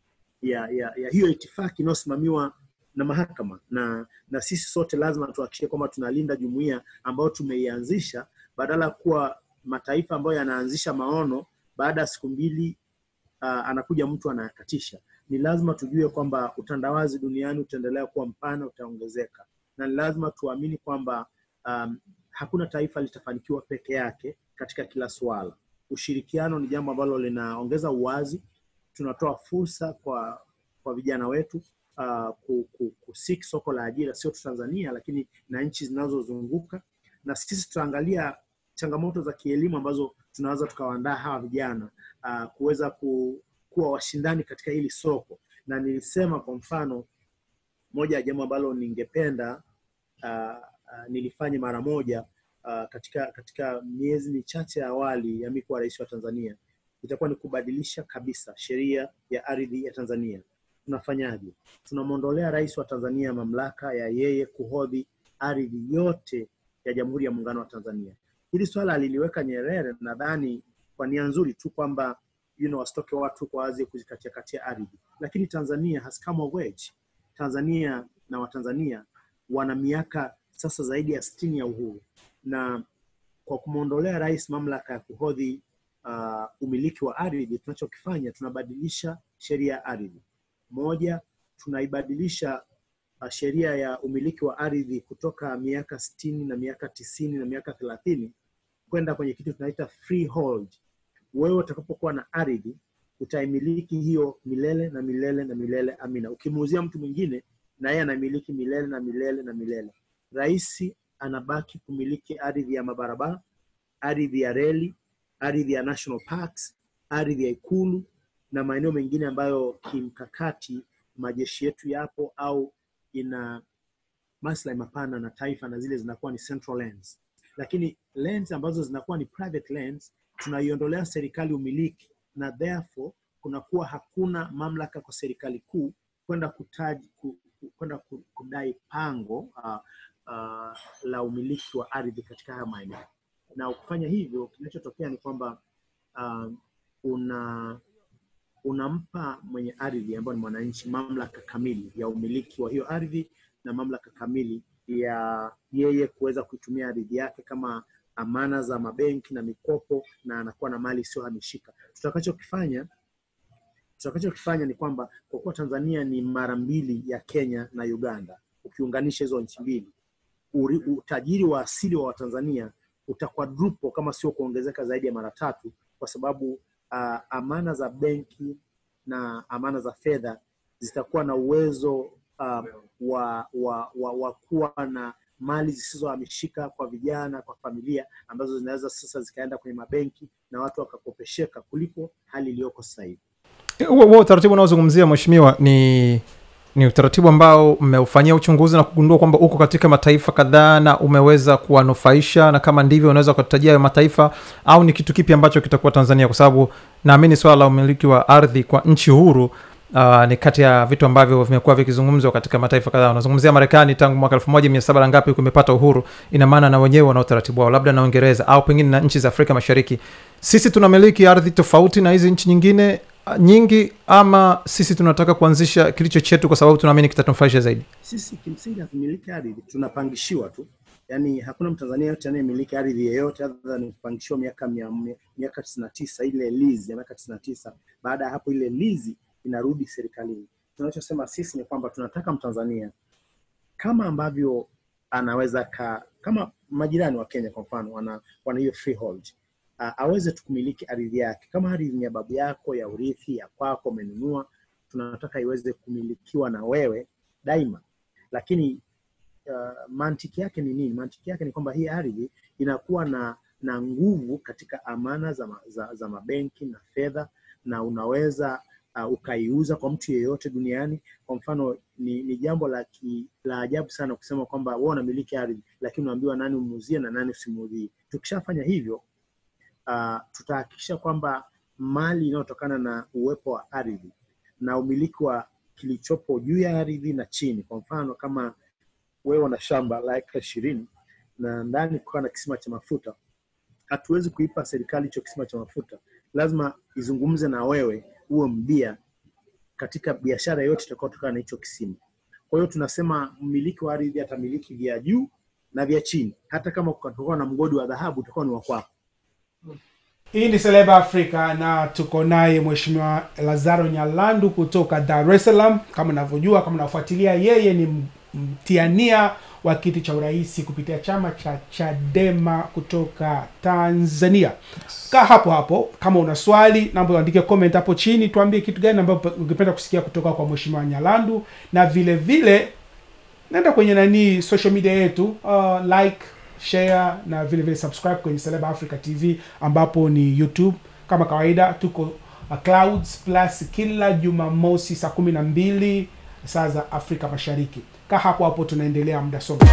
ya, ya, ya hiyo itifaki inayosimamiwa na mahakama na na sisi sote lazima tuhakikishe kwamba tunalinda jumuiya ambayo tumeianzisha badala ya kuwa mataifa ambayo yanaanzisha maono baada ya siku mbili uh, anakuja mtu anayakatisha ni lazima tujue kwamba utandawazi duniani utaendelea kuwa mpana utaongezeka na ni lazima tuamini kwamba um, hakuna taifa litafanikiwa peke yake katika kila suala ushirikiano ni jambo ambalo linaongeza uwazi tunatoa fursa kwa kwa vijana wetu uh, ku, ku, kusik soko la ajira sio tu tanzania lakini na nchi zinazozunguka na sisi tutaangalia changamoto za kielimu ambazo tunaweza tukawaandaa hawa vijana uh, kuweza ku, kuwa washindani katika hili soko na nilisema kwa mfano moja ya jambo ambalo ningependa uh, uh, nilifanye mara moja uh, katika katika miezi michache ya awali ya mi kuwa rais wa tanzania itakuwa ni kubadilisha kabisa sheria ya ardhi ya tanzania tunafanyaje tunamwondolea rais wa tanzania mamlaka ya yeye kuhodhi ardhi yote ya jamhuri ya muungano wa tanzania hili swala aliliweka nyerere nadhani kwa nia nzuri tu kwamba you know, wasitoke watu kwa wazi kuzikatia katia ardhi lakini tanzania has come of age tanzania na watanzania wana miaka sasa zaidi ya sitini ya uhuru na kwa kumwondolea rais mamlaka ya kuhodhi uh, umiliki wa ardhi tunachokifanya tunabadilisha sheria ya ardhi moja tunaibadilisha uh, sheria ya umiliki wa ardhi kutoka miaka sitini na miaka tisini na miaka thelathini kwenda kwenye kitu tunaita freehold wewe utakapokuwa na ardhi utaimiliki hiyo milele na milele na milele amina ukimuuzia mtu mwingine na yeye anamiliki milele na milele na milele rais anabaki kumiliki ardhi ya mabarabara ardhi ya reli ardhi ya national parks ardhi ya ikulu na maeneo mengine ambayo kimkakati majeshi yetu yapo au ina maslahi mapana na taifa na zile zinakuwa ni central lands lakini lands ambazo zinakuwa ni private lands tunaiondolea serikali umiliki na therefore kunakuwa hakuna mamlaka kwa serikali kuu kwenda kutaji ku- ku- kwenda ku- kudai pango uh, uh, la umiliki wa ardhi katika haya maeneo na ukifanya hivyo kinachotokea ni kwamba uh, una unampa mwenye ardhi ambayo ni mwananchi mamlaka kamili ya umiliki wa hiyo ardhi na mamlaka kamili ya yeye kuweza kuitumia ardhi yake kama amana za mabenki na mikopo na anakuwa na mali isiyohamishika tutakachokifanya tutakachokifanya ni kwamba kwa kuwa tanzania ni mara mbili ya kenya na uganda ukiunganisha hizo nchi mbili uri- utajiri wa asili wa watanzania utakwadrupo kama sio kuongezeka zaidi ya mara tatu kwa sababu uh, amana za benki na amana za fedha zitakuwa na uwezo uh, wa, wa, wa, wa kuwa na mali zisizohamishika kwa vijana kwa familia ambazo zinaweza sasa zikaenda kwenye mabenki na watu wakakopesheka kuliko hali iliyoko sasa hivi huo huo utaratibu unaozungumzia mheshimiwa ni ni utaratibu ambao mmeufanyia uchunguzi na kugundua kwamba uko katika mataifa kadhaa na umeweza kuwanufaisha na kama ndivyo unaweza kutajia hayo mataifa au ni kitu kipi ambacho kitakuwa tanzania kwa sababu naamini swala la umiliki wa ardhi kwa nchi huru Uh, ni kati ya vitu ambavyo vimekuwa vikizungumzwa katika mataifa kadhaa unazungumzia marekani tangu mwaka elfu moja mia saba na ngapi kumepata uhuru ina maana na wenyewe wana utaratibu wao labda na uingereza au pengine na nchi za afrika mashariki sisi tunamiliki ardhi tofauti na hizi nchi nyingine uh, nyingi ama sisi tunataka kuanzisha kilicho chetu kwa sababu tunaamini kitatunufaisha zaidi Sisi kimsingi hatumiliki ardhi, tunapangishiwa tu. Yaani hakuna Mtanzania yote anayemiliki ardhi yeyote other than kupangishiwa miaka mia, mia- miaka tisini na tisa ile lease ya miaka tisini na tisa. Baada ya hapo ile lease inarudi serikalini. Tunachosema sisi ni kwamba tunataka Mtanzania kama ambavyo anaweza ka, kama majirani wa Kenya kwa mfano wana, wana hiyo freehold uh, aweze tu kumiliki ardhi yake kama ardhi ni ya babu yako ya urithi ya kwako umenunua, tunataka iweze kumilikiwa na wewe daima, lakini uh, mantiki yake ni nini? Mantiki yake ni kwamba hii ardhi inakuwa na na nguvu katika amana za, ma, za, za mabenki na fedha, na unaweza uh, ukaiuza kwa mtu yeyote duniani. Kwa mfano ni, ni jambo la, ki, la ajabu sana kusema kwamba wewe unamiliki ardhi, lakini unaambiwa nani umuuzie na nani usimuuzie. Tukishafanya hivyo uh, tutahakikisha kwamba mali inayotokana na uwepo wa ardhi na umiliki wa kilichopo juu ya ardhi na chini. Kwa mfano kama wewe una shamba la eka ishirini na ndani kukawa na kisima cha mafuta, hatuwezi kuipa serikali hicho kisima cha mafuta, lazima izungumze na wewe uwe mbia katika biashara yoyote itakayotokana na hicho kisima. Kwa hiyo tunasema mmiliki wa ardhi atamiliki vya juu na vya chini, hata kama kutakuwa na mgodi wa dhahabu utakuwa ni wa kwako. hii ni seleba africa na tuko naye mheshimiwa lazaro nyalandu kutoka dar es salaam kama unavyojua kama unafuatilia yeye ni m- mtiania wa kiti cha urais kupitia chama cha chadema kutoka tanzania kaa hapo hapo kama una swali namba uandike comment hapo chini tuambie kitu gani ambayo ungependa kusikia kutoka kwa mheshimiwa nyalandu na vile vile nenda kwenye nani social media yetu uh, like share na vile vile subscribe kwenye Celeb Africa TV ambapo ni YouTube kama kawaida tuko uh, Clouds Plus kila Jumamosi saa kumi na mbili saa za Afrika Mashariki. Kaa hapo hapo, tunaendelea muda somo.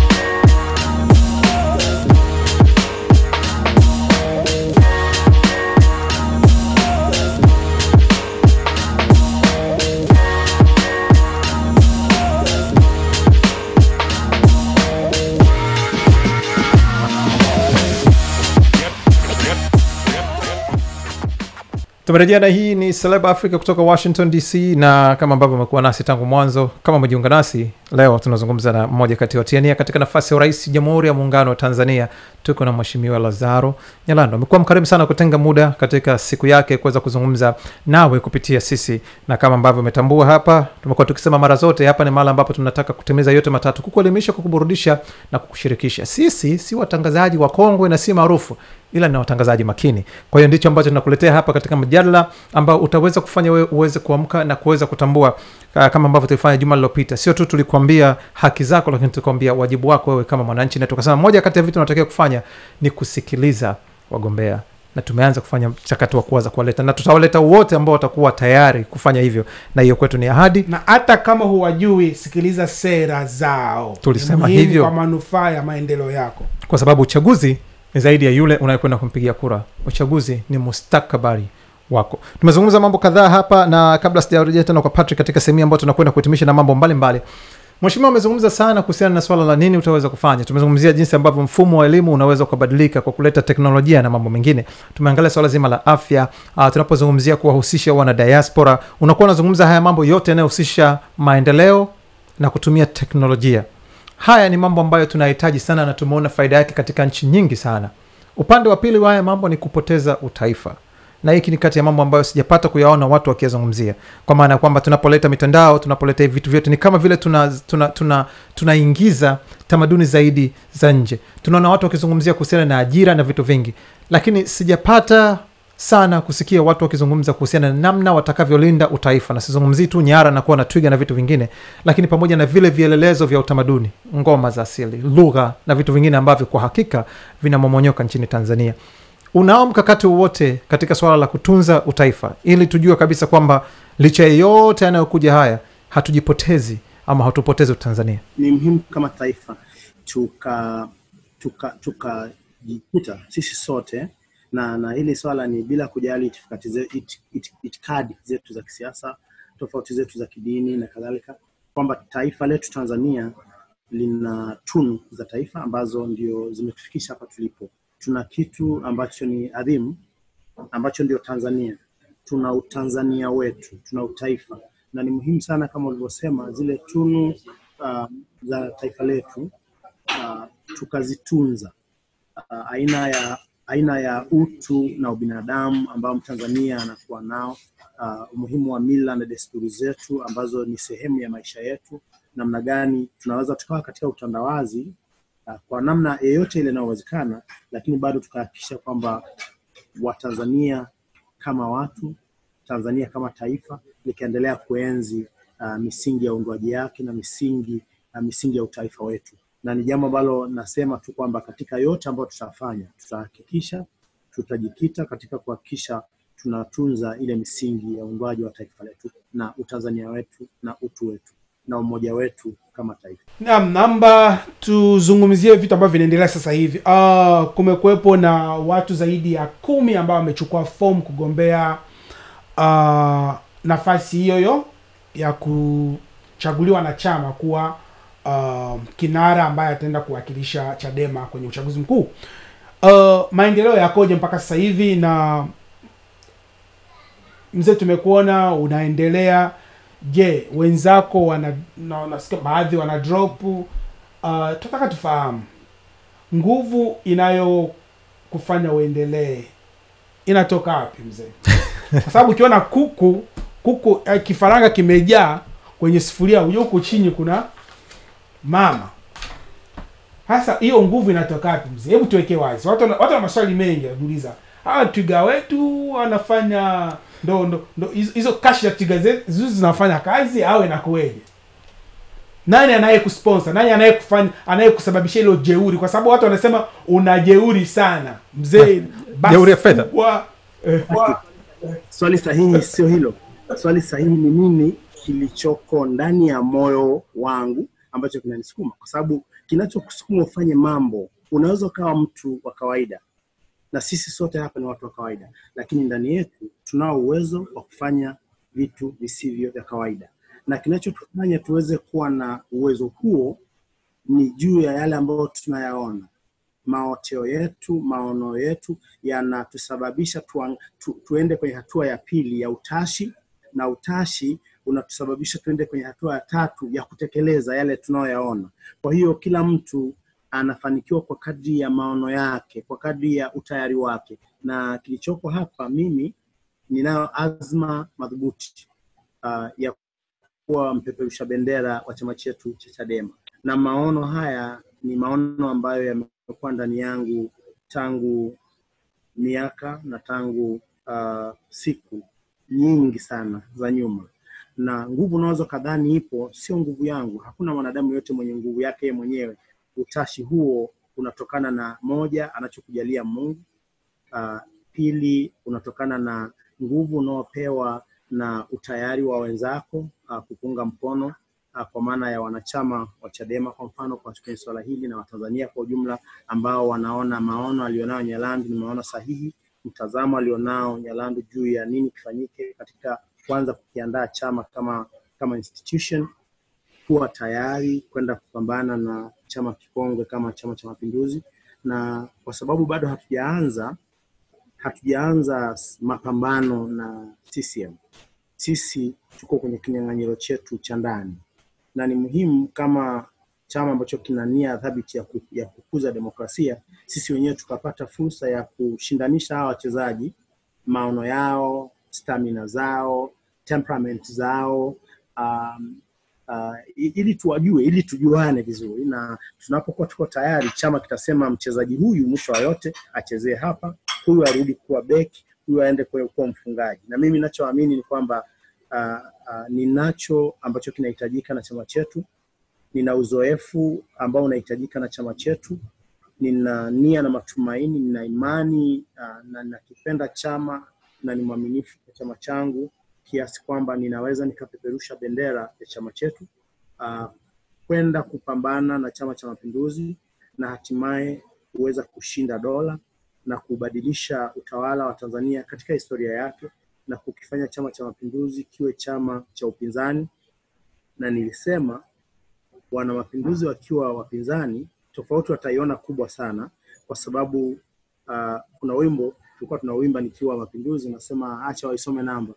tumerejea na hii ni celeb africa kutoka washington dc na kama ambavyo amekuwa nasi tangu mwanzo kama umejiunga nasi leo tunazungumza na mmoja kati ya watiania katika nafasi ya urais jamhuri ya muungano wa tanzania tuko na mheshimiwa lazaro nyalando amekuwa mkarimu sana kutenga muda katika siku yake kuweza kuzungumza nawe kupitia sisi na kama ambavyo umetambua hapa tumekuwa tukisema mara zote hapa ni mahali ambapo tunataka kutimiza yote matatu kukuelimisha kukuburudisha na kukushirikisha sisi si watangazaji wa kongwe na si maarufu ila ni watangazaji makini kwa hiyo ndicho ambacho tunakuletea hapa katika mjadala ambao utaweza kufanya wewe uweze kuamka na kuweza kutambua uh, kama ambavyo tulifanya juma lilopita sio tu tulikuambia haki zako lakini tukuambia wajibu wako wewe kama mwananchi na tukasema moja kati ya vitu unatakiwa kufanya ni kusikiliza wagombea na tumeanza kufanya mchakato wa kuwaza kuwaleta na tutawaleta wote ambao watakuwa tayari kufanya hivyo na hiyo kwetu ni ahadi Na hata kama huwajui, sikiliza sera zao, Tulisema Ni muhimu hivyo. kwa manufaa ya maendeleo yako. kwa sababu uchaguzi ni zaidi ya yule unayekwenda kumpigia kura uchaguzi ni mustakabali wako tumezungumza mambo kadhaa hapa na kabla sijarejea tena kwa patrick katika sehemu hii ambayo tunakwenda kuhitimisha na mambo mbalimbali mheshimiwa amezungumza sana kuhusiana na swala la nini utaweza kufanya tumezungumzia jinsi ambavyo mfumo wa elimu unaweza ukabadilika kwa kuleta teknolojia na mambo mengine tumeangalia swala zima la afya uh, tunapozungumzia kuwahusisha wana diaspora unakuwa unazungumza haya mambo yote yanayohusisha maendeleo na kutumia teknolojia haya ni mambo ambayo tunahitaji sana na tumeona faida yake katika nchi nyingi sana upande wa pili wa haya mambo ni kupoteza utaifa na hiki ni kati ya mambo ambayo sijapata kuyaona watu wakiyazungumzia kwa maana ya kwamba tunapoleta mitandao tunapoleta hivi vitu vyote ni kama vile tunaingiza tuna, tuna, tunaingiza tamaduni zaidi za nje tunaona watu wakizungumzia kuhusiana na ajira na vitu vingi lakini sijapata sana kusikia watu wakizungumza kuhusiana na namna watakavyolinda utaifa na sizungumzii tu nyara na kuwa na twiga na vitu vingine lakini pamoja na vile vielelezo vya utamaduni ngoma za asili lugha na vitu vingine ambavyo kwa hakika vinamomonyoka nchini tanzania unao mkakati wowote katika swala la kutunza utaifa ili tujue kabisa kwamba licha ya yote yanayokuja haya hatujipotezi ama hatupotezi utanzania ni muhimu kama taifa tuka tuka tukajikuta sisi sote na na hili swala ni bila kujali itikadi ze, it, it, itikadi zetu za kisiasa tofauti zetu za kidini na kadhalika kwamba taifa letu tanzania lina tunu za taifa ambazo ndio zimetufikisha hapa tulipo tuna kitu ambacho ni adhimu ambacho ndio tanzania tuna utanzania wetu tuna utaifa na ni muhimu sana kama ulivyosema zile tunu uh, za taifa letu uh, tukazitunza uh, aina ya aina ya utu na ubinadamu ambao mtanzania anakuwa nao uh, umuhimu wa mila na desturi zetu ambazo ni sehemu ya maisha yetu namna gani tunaweza tukawa katika utandawazi uh, kwa namna yeyote ile inayowezekana lakini bado tukahakikisha kwamba watanzania kama watu tanzania kama taifa likiendelea kuenzi uh, misingi ya uundwaji yake na misingi uh, misingi ya utaifa wetu na ni jambo ambalo nasema tu kwamba katika yote ambayo tutafanya tutahakikisha tutajikita katika kuhakikisha tunatunza ile misingi ya uundwaji wa taifa letu na utanzania wetu na utu wetu na umoja wetu kama taifa Naam, namba tuzungumzie vitu ambavyo vinaendelea sasa hivi. Uh, kumekuwepo na watu zaidi ya kumi ambao wamechukua fomu kugombea uh, nafasi hiyo hiyo ya kuchaguliwa na chama kuwa uh, kinara ambaye ataenda kuwakilisha Chadema kwenye uchaguzi mkuu. Uh, maendeleo yakoje mpaka sasa hivi na mzee, tumekuona unaendelea. Je, wenzako wana na, nasikia baadhi wana drop. Uh, tunataka tufahamu nguvu inayokufanya uendelee inatoka wapi mzee? Kwa sababu ukiona kuku kuku eh, kifaranga kimejaa kwenye sufuria, ujue huku chini kuna mama. Sasa hiyo nguvu inatoka wapi mzee? Hebu tuweke wazi. Watu wana- watu wana maswali mengi wanajiuliza. Hawa twiga wetu wanafanya ndo ndo ndo hizo- hizo kashi ya twiga zetu zizo zinafanya kazi au inakuweje? Nani anaye kusponsor? Nani anaye kufanya anaye kusababisha hilo jeuri? Kwa sababu watu wanasema una jeuri sana mzee. basi Jeuri ya fedha. kubwa, eh, kwa- swali sahihi sio hilo swali sahihi ni nini kilichoko ndani ya moyo wangu ambacho kinanisukuma kwa sababu kinachokusukuma ufanye mambo unaweza ukawa mtu wa kawaida na sisi sote hapa ni watu wa kawaida lakini ndani yetu tunao uwezo wa kufanya vitu visivyo vya kawaida na kinachotufanya tuweze kuwa na uwezo huo ni juu ya yale ambayo tunayaona maoteo yetu maono yetu yanatusababisha tuang- tu, tuende kwenye hatua ya pili ya utashi na utashi unatusababisha tuende kwenye hatua ya tatu ya kutekeleza yale tunayoyaona kwa hiyo kila mtu anafanikiwa kwa kadri ya maono yake kwa kadri ya utayari wake na kilichoko hapa mimi ninayo azma madhubuti uh, ya kuwa mpeperusha bendera wa chama chetu cha Chadema, na maono haya ni maono ambayo yamekuwa ndani yangu tangu miaka na tangu uh, siku nyingi sana za nyuma, na nguvu unaweza kadhani ipo, sio nguvu yangu. Hakuna mwanadamu yote mwenye nguvu yake yeye mwenyewe. Utashi huo unatokana na moja, anachokujalia Mungu. Uh, pili, unatokana na nguvu unaopewa na utayari wa wenzako uh, kupunga mkono uh, kwa maana ya wanachama wa Chadema kwa mfano kwa kwenye swala hili na Watanzania kwa ujumla ambao wanaona maono alionayo Nyalandu ni maono sahihi, mtazamo alionao Nyalandu juu ya nini kifanyike katika kwanza kukiandaa chama kama kama institution, kuwa tayari kwenda kupambana na chama kikongwe kama Chama cha Mapinduzi, na kwa sababu bado hatujaanza hatujaanza s- mapambano na CCM. Sisi tuko kwenye kinyang'anyiro chetu cha ndani, na ni muhimu kama chama ambacho kina nia thabiti ya, ku, ya kukuza demokrasia, sisi wenyewe tukapata fursa ya kushindanisha hawa wachezaji, maono yao, stamina zao, temperament zao um, uh, i- ili tuwajue, ili tujuane vizuri, na tunapokuwa tuko tayari, chama kitasema mchezaji huyu mwisho wa yote achezee hapa, huyu arudi kuwa beki, huyu aende kuwa kuwa mfungaji. Na mimi ninachoamini ni kwamba uh, uh, ninacho ambacho kinahitajika na chama chetu, nina uzoefu ambao unahitajika na chama chetu, nina nia na matumaini, nina imani uh, na nakipenda chama na ni mwaminifu kwa chama changu kiasi kwamba ninaweza nikapeperusha bendera ya chama chetu uh, kwenda kupambana na Chama cha Mapinduzi na hatimaye kuweza kushinda dola na kubadilisha utawala wa Tanzania katika historia yake na kukifanya Chama cha Mapinduzi kiwe chama cha upinzani. Na nilisema wana mapinduzi wakiwa wapinzani, tofauti wataiona kubwa sana, kwa sababu uh, kuna wimbo tulikuwa tunauimba nikiwa mapinduzi, nasema acha waisome namba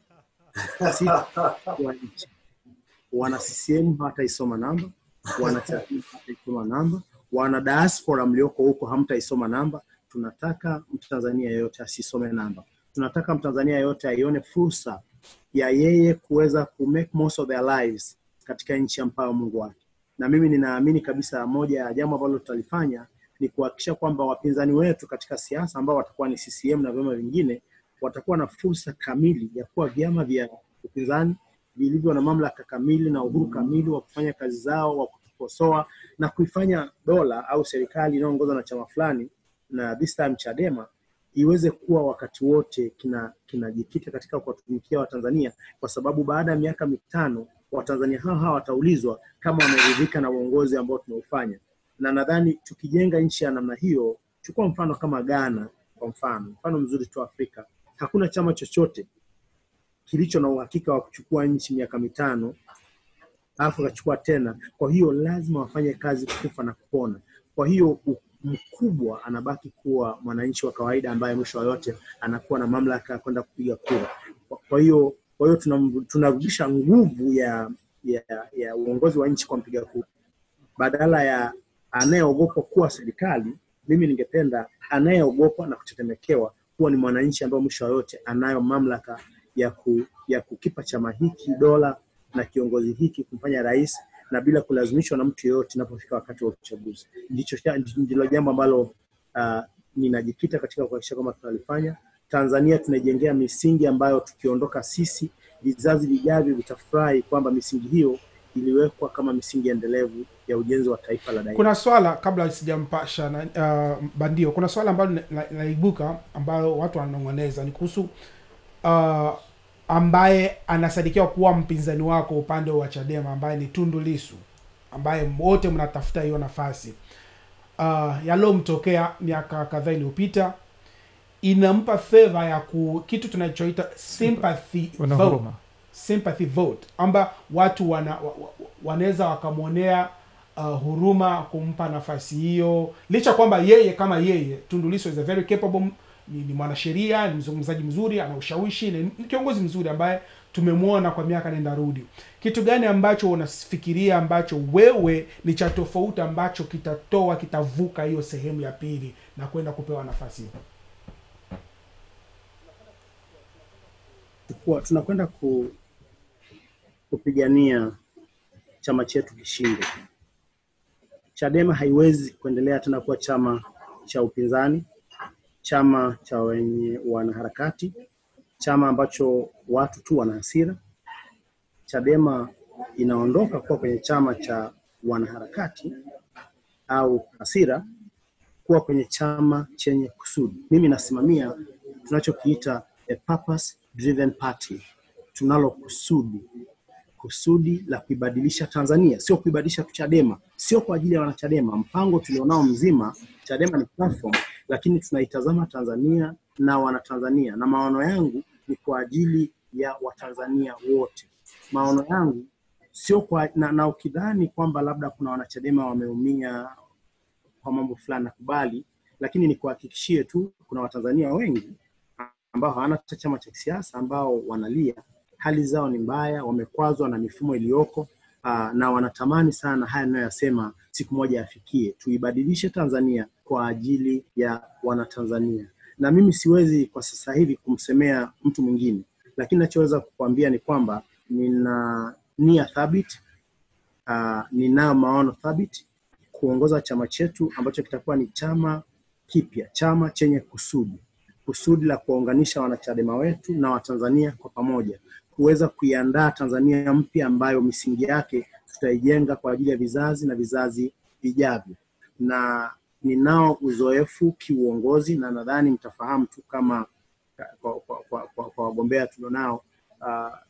si wa nchi. Wana CCM hawataisoma namba, wana Chadema hawataisoma namba, wana diaspora mlioko huko hamtaisoma namba. Tunataka Mtanzania yeyote asisome namba, tunataka Mtanzania yeyote aione fursa ya yeye kuweza ku make most of their lives katika nchi ambayo Mungu wake. Na mimi ninaamini kabisa moja ya jambo ambalo tutalifanya ni kuhakikisha kwamba wapinzani wetu katika siasa ambao watakuwa ni CCM na vyama vingine watakuwa na fursa kamili ya kuwa vyama vya upinzani vilivyo na mamlaka kamili na uhuru kamili wa kufanya kazi zao, wa kukosoa na kuifanya dola au serikali inayoongozwa na chama fulani na this time Chadema iweze kuwa wakati wote kina kinajikita katika kuwatumikia Watanzania, kwa sababu baada ya miaka mitano Watanzania hao hawa wataulizwa kama wameridhika na uongozi ambao tumeufanya. Na nadhani tukijenga nchi ya namna hiyo, chukua mfano kama Ghana kwa mfano, mfano mzuri tu Afrika, hakuna chama chochote kilicho na uhakika wa kuchukua nchi miaka mitano alafu akachukua tena. Kwa hiyo lazima wafanye kazi kufa na kupona. Kwa hiyo u- mkubwa anabaki kuwa mwananchi wa kawaida ambaye mwisho wa yote anakuwa na mamlaka ya kwenda kupiga kura. Kwa- Kwa hiyo kwa hiyo tunam- tunarudisha nguvu ya, ya, ya uongozi wa nchi kwa mpiga kura badala ya anayeogopa kuwa serikali. Mimi ningependa anayeogopa na kutetemekewa kuwa ni mwananchi ambaye mwisho wa yote anayo mamlaka ya, ku, ya kukipa chama hiki dola na kiongozi hiki kumfanya rais na bila kulazimishwa na mtu yeyote inapofika wakati wa uchaguzi. Ndicho ndilo jambo ambalo uh, ninajikita katika kuhakikisha kwamba tunalifanya. Tanzania tunaijengea misingi ambayo tukiondoka sisi, vizazi vijavyo vitafurahi kwamba misingi hiyo iliwekwa kama misingi endelevu ya ujenzi wa taifa la daima. kuna swala kabla sijampasha na, uh, bandio kuna swala ambalo na- na- naibuka ambayo watu wananong'oneza ni kuhusu uh, ambaye anasadikiwa kuwa mpinzani wako upande wa chadema ambaye ni tundu lisu ambaye wote mnatafuta hiyo nafasi uh, yaliyomtokea miaka kadhaa iliyopita inampa favor ya ku kitu tunachoita sympathy Una vote huruma. sympathy vote amba watu wana, wa, wa, wanaweza wakamwonea uh, huruma kumpa nafasi hiyo licha kwamba yeye kama yeye Tundu Lissu is a very capable ni, ni mwanasheria ni mzungumzaji mzuri ana ushawishi ni, ni kiongozi mzuri ambaye tumemwona kwa miaka nenda rudi kitu gani ambacho unafikiria ambacho wewe ni cha tofauti ambacho kitatoa kitavuka hiyo sehemu ya pili na kwenda kupewa nafasi hiyo kuwa tunakwenda ku, kupigania chama chetu kishinde. Chadema haiwezi kuendelea tena kuwa chama cha upinzani, chama cha wenye wanaharakati, chama ambacho watu tu wana hasira. Chadema inaondoka kuwa kwenye chama cha wanaharakati au hasira kuwa kwenye chama chenye kusudi. Mimi nasimamia tunachokiita a purpose driven party, tunalo kusudi kusudi la kuibadilisha Tanzania, sio kuibadilisha tu Chadema, sio kwa ajili ya wanachadema. Mpango tulionao mzima, Chadema ni platform, lakini tunaitazama Tanzania na wanatanzania, na maono yangu ni kwa ajili ya Watanzania wote. Maono yangu sio kwa na, na ukidhani kwamba labda kuna wanachadema wameumia kwa mambo fulani, nakubali, lakini nikuhakikishie tu kuna Watanzania wengi ambao hawana hata chama cha kisiasa ambao wanalia, hali zao ni mbaya, wamekwazwa na mifumo iliyoko uh, na wanatamani sana haya ninayoyasema siku moja yafikie. Tuibadilishe Tanzania kwa ajili ya Wanatanzania, na mimi siwezi kwa sasa hivi kumsemea mtu mwingine, lakini nachoweza kukuambia ni kwamba nina nia thabiti uh, ninayo maono thabiti kuongoza chama chetu ambacho kitakuwa ni chama kipya, chama chenye kusudi kusudi la kuwaunganisha wanachadema wetu na Watanzania kwa pamoja, kuweza kuiandaa Tanzania mpya ambayo misingi yake tutaijenga kwa ajili ya vizazi na vizazi vijavyo. Na ninao uzoefu kiuongozi, na nadhani mtafahamu tu kama kwa, kwa, kwa, kwa, kwa wagombea tulionao uh,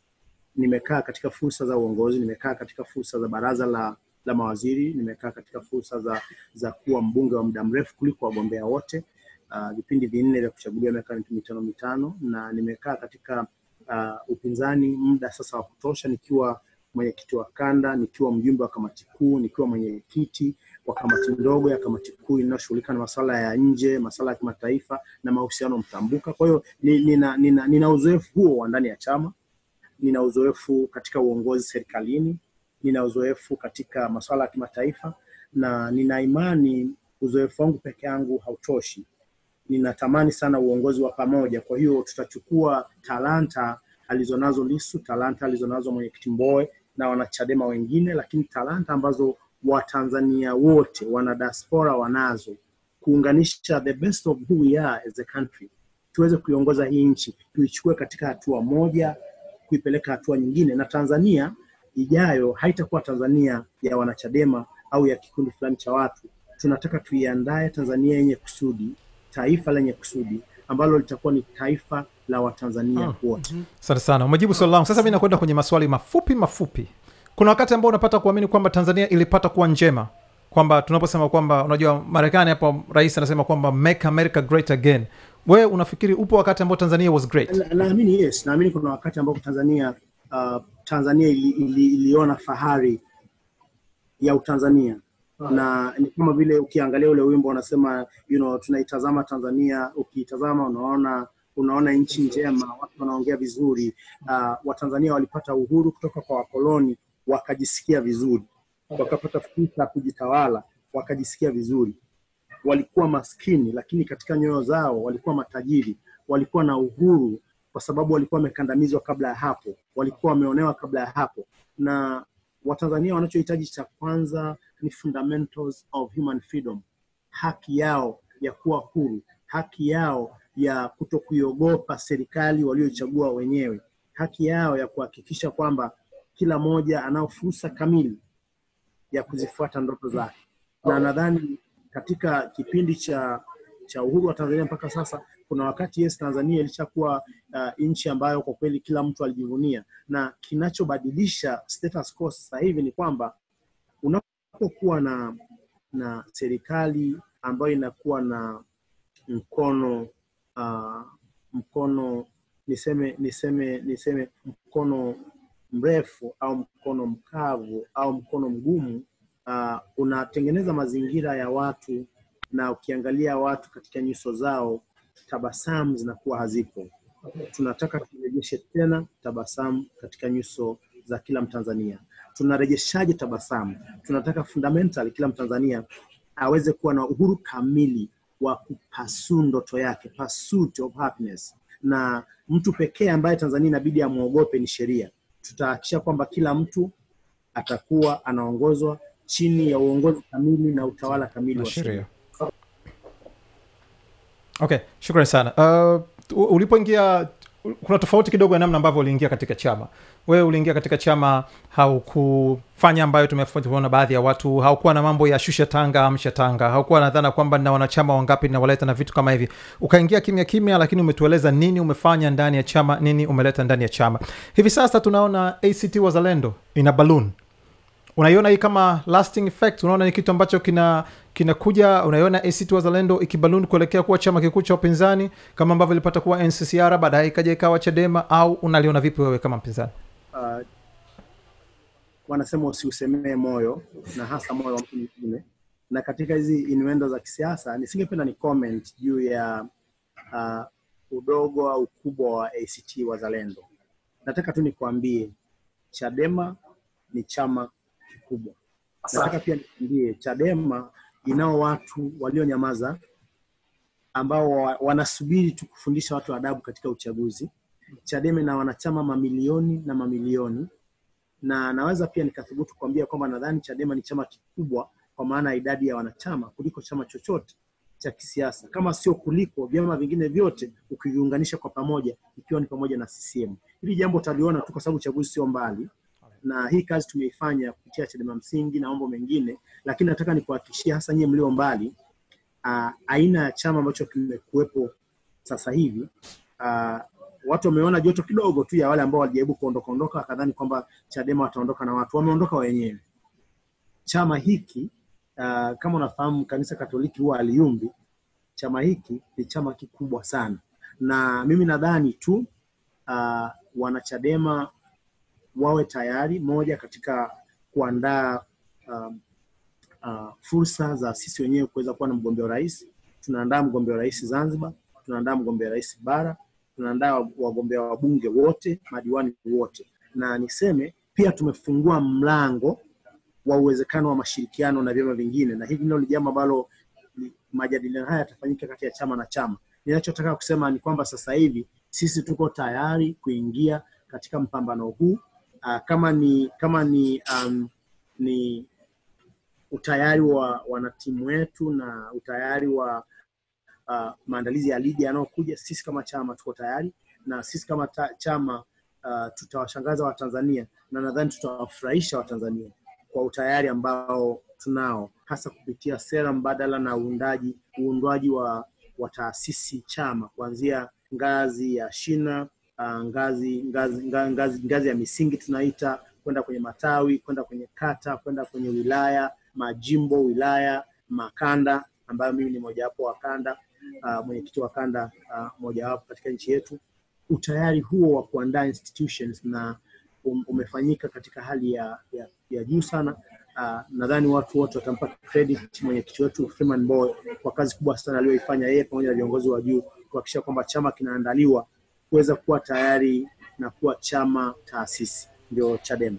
nimekaa katika fursa za uongozi, nimekaa katika fursa za baraza la la mawaziri, nimekaa katika fursa za za kuwa mbunge wa muda mrefu kuliko wagombea wote uh, vipindi vinne vya kuchaguliwa miaka mitano mitano, na nimekaa katika uh, upinzani muda sasa wa kutosha, nikiwa mwenyekiti wa kanda, nikiwa mjumbe wa kamati kuu, nikiwa mwenyekiti wa kamati ndogo ya kamati kuu inayoshughulika na masuala ya nje, masuala ya kimataifa na mahusiano mtambuka. Kwa hiyo ni- nina, nina, nina uzoefu huo wa ndani ya chama, nina uzoefu katika uongozi serikalini, nina uzoefu katika masuala ya kimataifa, na nina imani uzoefu wangu peke yangu hautoshi. Ninatamani sana uongozi wa pamoja. Kwa hiyo tutachukua talanta alizonazo Lissu, talanta alizonazo mwenyekiti Mbowe na wanachadema wengine, lakini talanta ambazo Watanzania wote wana diaspora wanazo, kuunganisha the best of who we are as a country, tuweze kuiongoza hii nchi, tuichukue katika hatua moja, kuipeleka hatua nyingine, na Tanzania ijayo haitakuwa Tanzania ya wanachadema au ya kikundi fulani cha watu. Tunataka tuiandae Tanzania yenye kusudi, taifa lenye kusudi ambalo litakuwa ni taifa la Watanzania wote. asante sana umejibu swali langu sasa mi nakwenda kwenye maswali mafupi mafupi kuna wakati ambao unapata kuamini kwamba tanzania ilipata kuwa njema kwamba tunaposema kwamba unajua marekani hapo rais anasema kwamba make america great again wewe unafikiri upo wakati ambao tanzania was great Na- Naamini yes, naamini kuna wakati ambapo Tanzania uh, Tanzania ili, ili, iliona fahari ya Utanzania na ni kama vile ukiangalia ule wimbo unasema you know, tunaitazama Tanzania, ukiitazama unaona unaona nchi njema, watu wanaongea vizuri. Uh, Watanzania walipata uhuru kutoka kwa wakoloni, wakajisikia vizuri, wakapata fursa ya kujitawala, wakajisikia vizuri walikuwa maskini lakini katika nyoyo zao walikuwa matajiri, walikuwa na uhuru kwa sababu walikuwa wamekandamizwa kabla ya hapo, walikuwa wameonewa kabla ya hapo. Na Watanzania wanachohitaji cha kwanza ni fundamentals of human freedom, haki yao ya kuwa huru, haki yao ya kuto kuiogopa serikali walioichagua wenyewe, haki yao ya kuhakikisha kwamba kila mmoja anao fursa kamili ya kuzifuata ndoto zake na nadhani katika kipindi cha cha uhuru wa Tanzania mpaka sasa, kuna wakati yes, Tanzania ilishakuwa uh, nchi ambayo kwa kweli kila mtu alijivunia, na kinachobadilisha status quo sasa hivi ni kwamba unapokuwa na na serikali ambayo inakuwa na mkono uh, mkono niseme niseme niseme mkono mrefu au mkono mkavu au mkono mgumu uh, unatengeneza mazingira ya watu, na ukiangalia watu katika nyuso zao tabasamu zinakuwa hazipo. Tunataka turejeshe tena tabasamu katika nyuso za kila Mtanzania. Tunarejeshaje tabasamu? Tunataka fundamental kila Mtanzania aweze kuwa na uhuru kamili wa kupasu ndoto yake, pursuit of happiness, na mtu pekee ambaye Tanzania inabidi amwogope ni sheria. Tutahakikisha kwamba kila mtu atakuwa anaongozwa chini ya uongozi kamili na utawala kamili na wa sheria. sheria okay shukrani sana uh, ulipoingia kuna tofauti kidogo ya namna ambavyo uliingia katika chama wewe uliingia katika chama haukufanya ambayo tumeona baadhi ya watu haukuwa na mambo ya shusha tanga amsha tanga haukuwa na dhana kwamba na wanachama wangapi nawaleta na vitu kama hivi ukaingia kimya kimya lakini umetueleza nini umefanya ndani ya chama nini umeleta ndani ya chama hivi sasa tunaona act wazalendo ina balloon unaiona hii kama lasting effect unaona ni kitu ambacho kina kinakuja unaiona act wazalendo ikibaluni kuelekea kuwa chama kikuu cha upinzani kama ambavyo ilipata kuwa nccr baadaye ikaja ikawa chadema au unaliona vipi wewe kama mpinzani Uh, wanasema usiusemee moyo na hasa moyo wa mtu mwingine, na katika hizi innuendo za kisiasa nisingependa ni comment juu ya uh, udogo au ukubwa wa ACT Wazalendo. Nataka tu nikwambie Chadema ni chama kikubwa. Nataka pia nikwambie Chadema inao watu walionyamaza ambao wa- wanasubiri tu kufundisha watu adabu katika uchaguzi. Chadema ina wanachama mamilioni na mamilioni, na naweza pia nikathubutu kuambia kwamba nadhani Chadema ni chama kikubwa kwa maana ya idadi ya wanachama kuliko chama chochote cha kisiasa, kama sio kuliko vyama vingine vyote ukiviunganisha kwa pamoja, ikiwa ni pamoja na CCM. Hili jambo utaliona tu kwa sababu uchaguzi sio mbali, na hii kazi tumeifanya kupitia Chadema msingi na mambo mengine, lakini nataka nikuhakikishie hasa nyie mlio mbali, uh, aina ya chama ambacho kimekuwepo sasa hivi uh, watu wameona joto kidogo tu ya wale ambao walijaribu kuondoka ondoka, wakadhani kwamba Chadema wataondoka na watu, wameondoka wenyewe. Chama hiki uh, kama unafahamu kanisa Katoliki huwa aliumbi. Chama hiki ni chama kikubwa sana, na mimi nadhani tu uh, wanachadema wawe tayari moja katika kuandaa um, uh, fursa za sisi wenyewe kuweza kuwa na mgombea urais. Tunaandaa mgombea urais Zanzibar, tunaandaa mgombea rais bara, tunaandaa wagombea wabunge wote, madiwani wote, na niseme pia tumefungua mlango wa uwezekano wa mashirikiano na vyama vingine, na hili ndio ni jambo ambalo majadiliano haya yatafanyika kati ya chama na chama. Ninachotaka kusema ni kwamba sasa hivi sisi tuko tayari kuingia katika mpambano huu uh, kama ni kama ni um, ni utayari wa wanatimu wetu na utayari wa uh, maandalizi ya ligi yanayokuja, sisi kama chama tuko tayari, na sisi kama ta, chama uh, tutawashangaza Watanzania na nadhani tutawafurahisha Watanzania kwa utayari ambao tunao, hasa kupitia sera mbadala na uundaji uundwaji wa, wa taasisi chama kuanzia ngazi ya shina uh, ngazi, ngazi, ngazi, ngazi, ngazi ya misingi tunaita kwenda kwenye matawi, kwenda kwenye kata, kwenda kwenye wilaya, majimbo, wilaya, makanda, ambayo mimi ni mojawapo wa kanda uh, mwenyekiti wa kanda uh, mojawapo katika nchi yetu. Utayari huo wa kuandaa institutions na um, umefanyika katika hali ya, ya, ya juu sana. Uh, nadhani watu wote watampa credit mwenyekiti wetu Freeman Mbowe kwa kazi kubwa sana aliyoifanya yeye pamoja na viongozi wa juu kuhakikisha kwamba chama kinaandaliwa kuweza kuwa tayari na kuwa chama taasisi, ndio Chadema.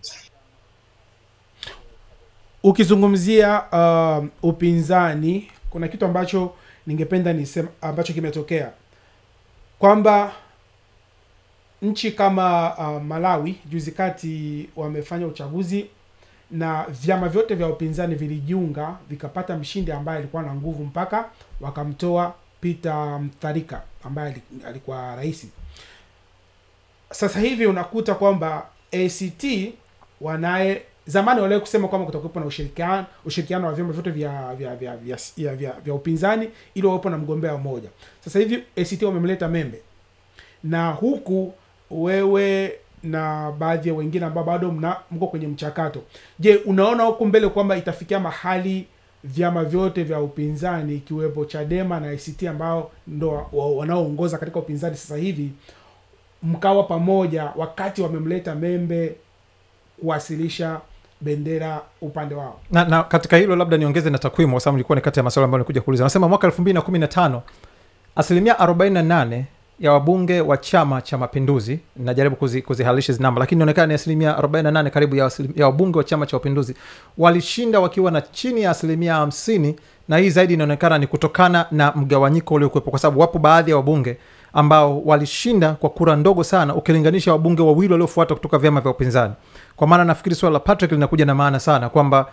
Ukizungumzia uh, upinzani, kuna kitu ambacho ningependa nisema ambacho kimetokea kwamba nchi kama uh, Malawi juzi kati wamefanya uchaguzi na vyama vyote vya upinzani vilijiunga vikapata mshindi ambaye alikuwa na nguvu mpaka wakamtoa Peter Mutharika ambaye alikuwa rais. Sasa hivi unakuta kwamba ACT wanaye zamani waliwahi kusema kwamba kutakuwepo na ushirikiano ushirikiano wa vyama vyote vya vya vya vya, vya, vya, vya upinzani ili wawepo na mgombea mmoja. Sasa hivi ACT wamemleta Membe, na huku wewe na baadhi ya wengine ambao bado mna mko kwenye mchakato. Je, unaona huku mbele kwamba itafikia mahali vyama vyote vya upinzani ikiwepo Chadema na ACT ambao ndo wanaoongoza katika upinzani sasa hivi mkawa pamoja wakati wamemleta Membe kuwasilisha bendera upande wao. na, na katika hilo labda niongeze na takwimu kwa sababu ilikuwa ni kati ya maswali ambayo nilikuja kuuliza anasema mwaka elfu mbili na kumi na tano asilimia 48 ya wabunge wa chama cha mapinduzi najaribu kuzi, kuzihalisha hizi namba lakini inaonekana ni asilimia 48 karibu ya, asilim, ya wabunge wa chama cha mapinduzi walishinda wakiwa na chini ya asilimia 50 na hii zaidi inaonekana ni kutokana na mgawanyiko uliokuwepo kwa sababu wapo baadhi ya wabunge ambao walishinda kwa kura ndogo sana ukilinganisha wabunge wawili waliofuata kutoka vyama vya upinzani kwa maana nafikiri swala la patrick linakuja na maana sana kwamba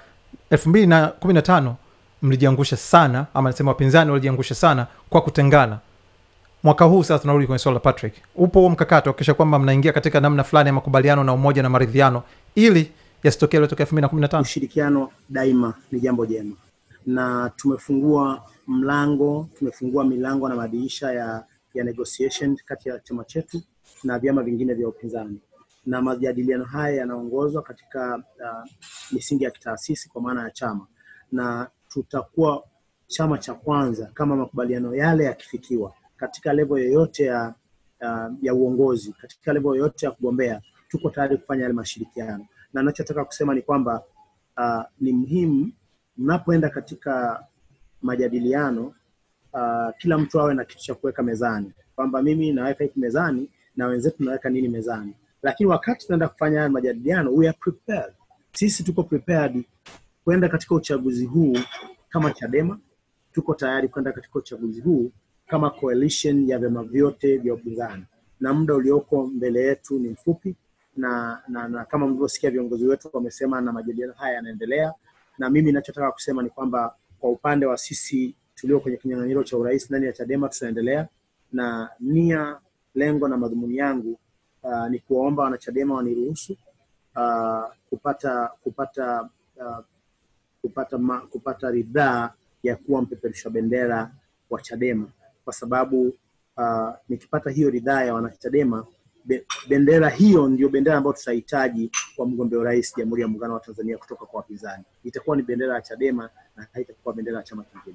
215 mlijiangusha sana ama nasema wapinzani walijiangusha sana kwa kutengana mwaka huu sasa tunarudi kwenye swala la patrick upo huo mkakati wakikisha kwamba mnaingia katika namna fulani ya makubaliano na umoja na maridhiano ili yasitokee yaliyotokea 215 Ushirikiano daima ni jambo jema, na tumefungua mlango, tumefungua milango na madirisha ya, ya negotiation kati ya chama chetu na vyama vingine vya upinzani, na majadiliano haya yanaongozwa katika uh, misingi ya kitaasisi kwa maana ya chama, na tutakuwa chama cha kwanza kama makubaliano yale yakifikiwa katika level yoyote ya, uh, ya uongozi, katika level yoyote ya kugombea, tuko tayari kufanya yale mashirikiano na nachotaka kusema ni kwamba uh, ni muhimu mnapoenda katika majadiliano uh, kila mtu awe na kitu cha kuweka mezani, kwamba mimi naweka hiki mezani na wenzetu naweka nini mezani, lakini wakati tunaenda kufanya haya majadiliano, we are prepared. Sisi tuko prepared kwenda katika uchaguzi huu kama Chadema, tuko tayari kwenda katika uchaguzi huu kama coalition ya vyama vyote vya upinzani, na muda ulioko mbele yetu ni mfupi na, na, na kama mlivyosikia viongozi wetu wamesema na majadiliano haya yanaendelea, na mimi ninachotaka kusema ni kwamba kwa upande wa sisi tulio kwenye kinyang'anyiro cha urais ndani ya Chadema tutaendelea na nia, lengo na madhumuni yangu uh, ni kuwaomba wanachadema waniruhusu uh, kupata kupata uh, kupata ma, kupata ridhaa ya kuwa mpeperusha bendera wa Chadema kwa sababu uh, nikipata hiyo ridhaa ya wanachadema be, bendera hiyo ndio bendera ambayo tutahitaji kwa mgombea urais Jamhuri ya Muungano wa Tanzania kutoka kwa wapinzani. Itakuwa ni bendera ya Chadema na haitakuwa bendera ya chama kingine.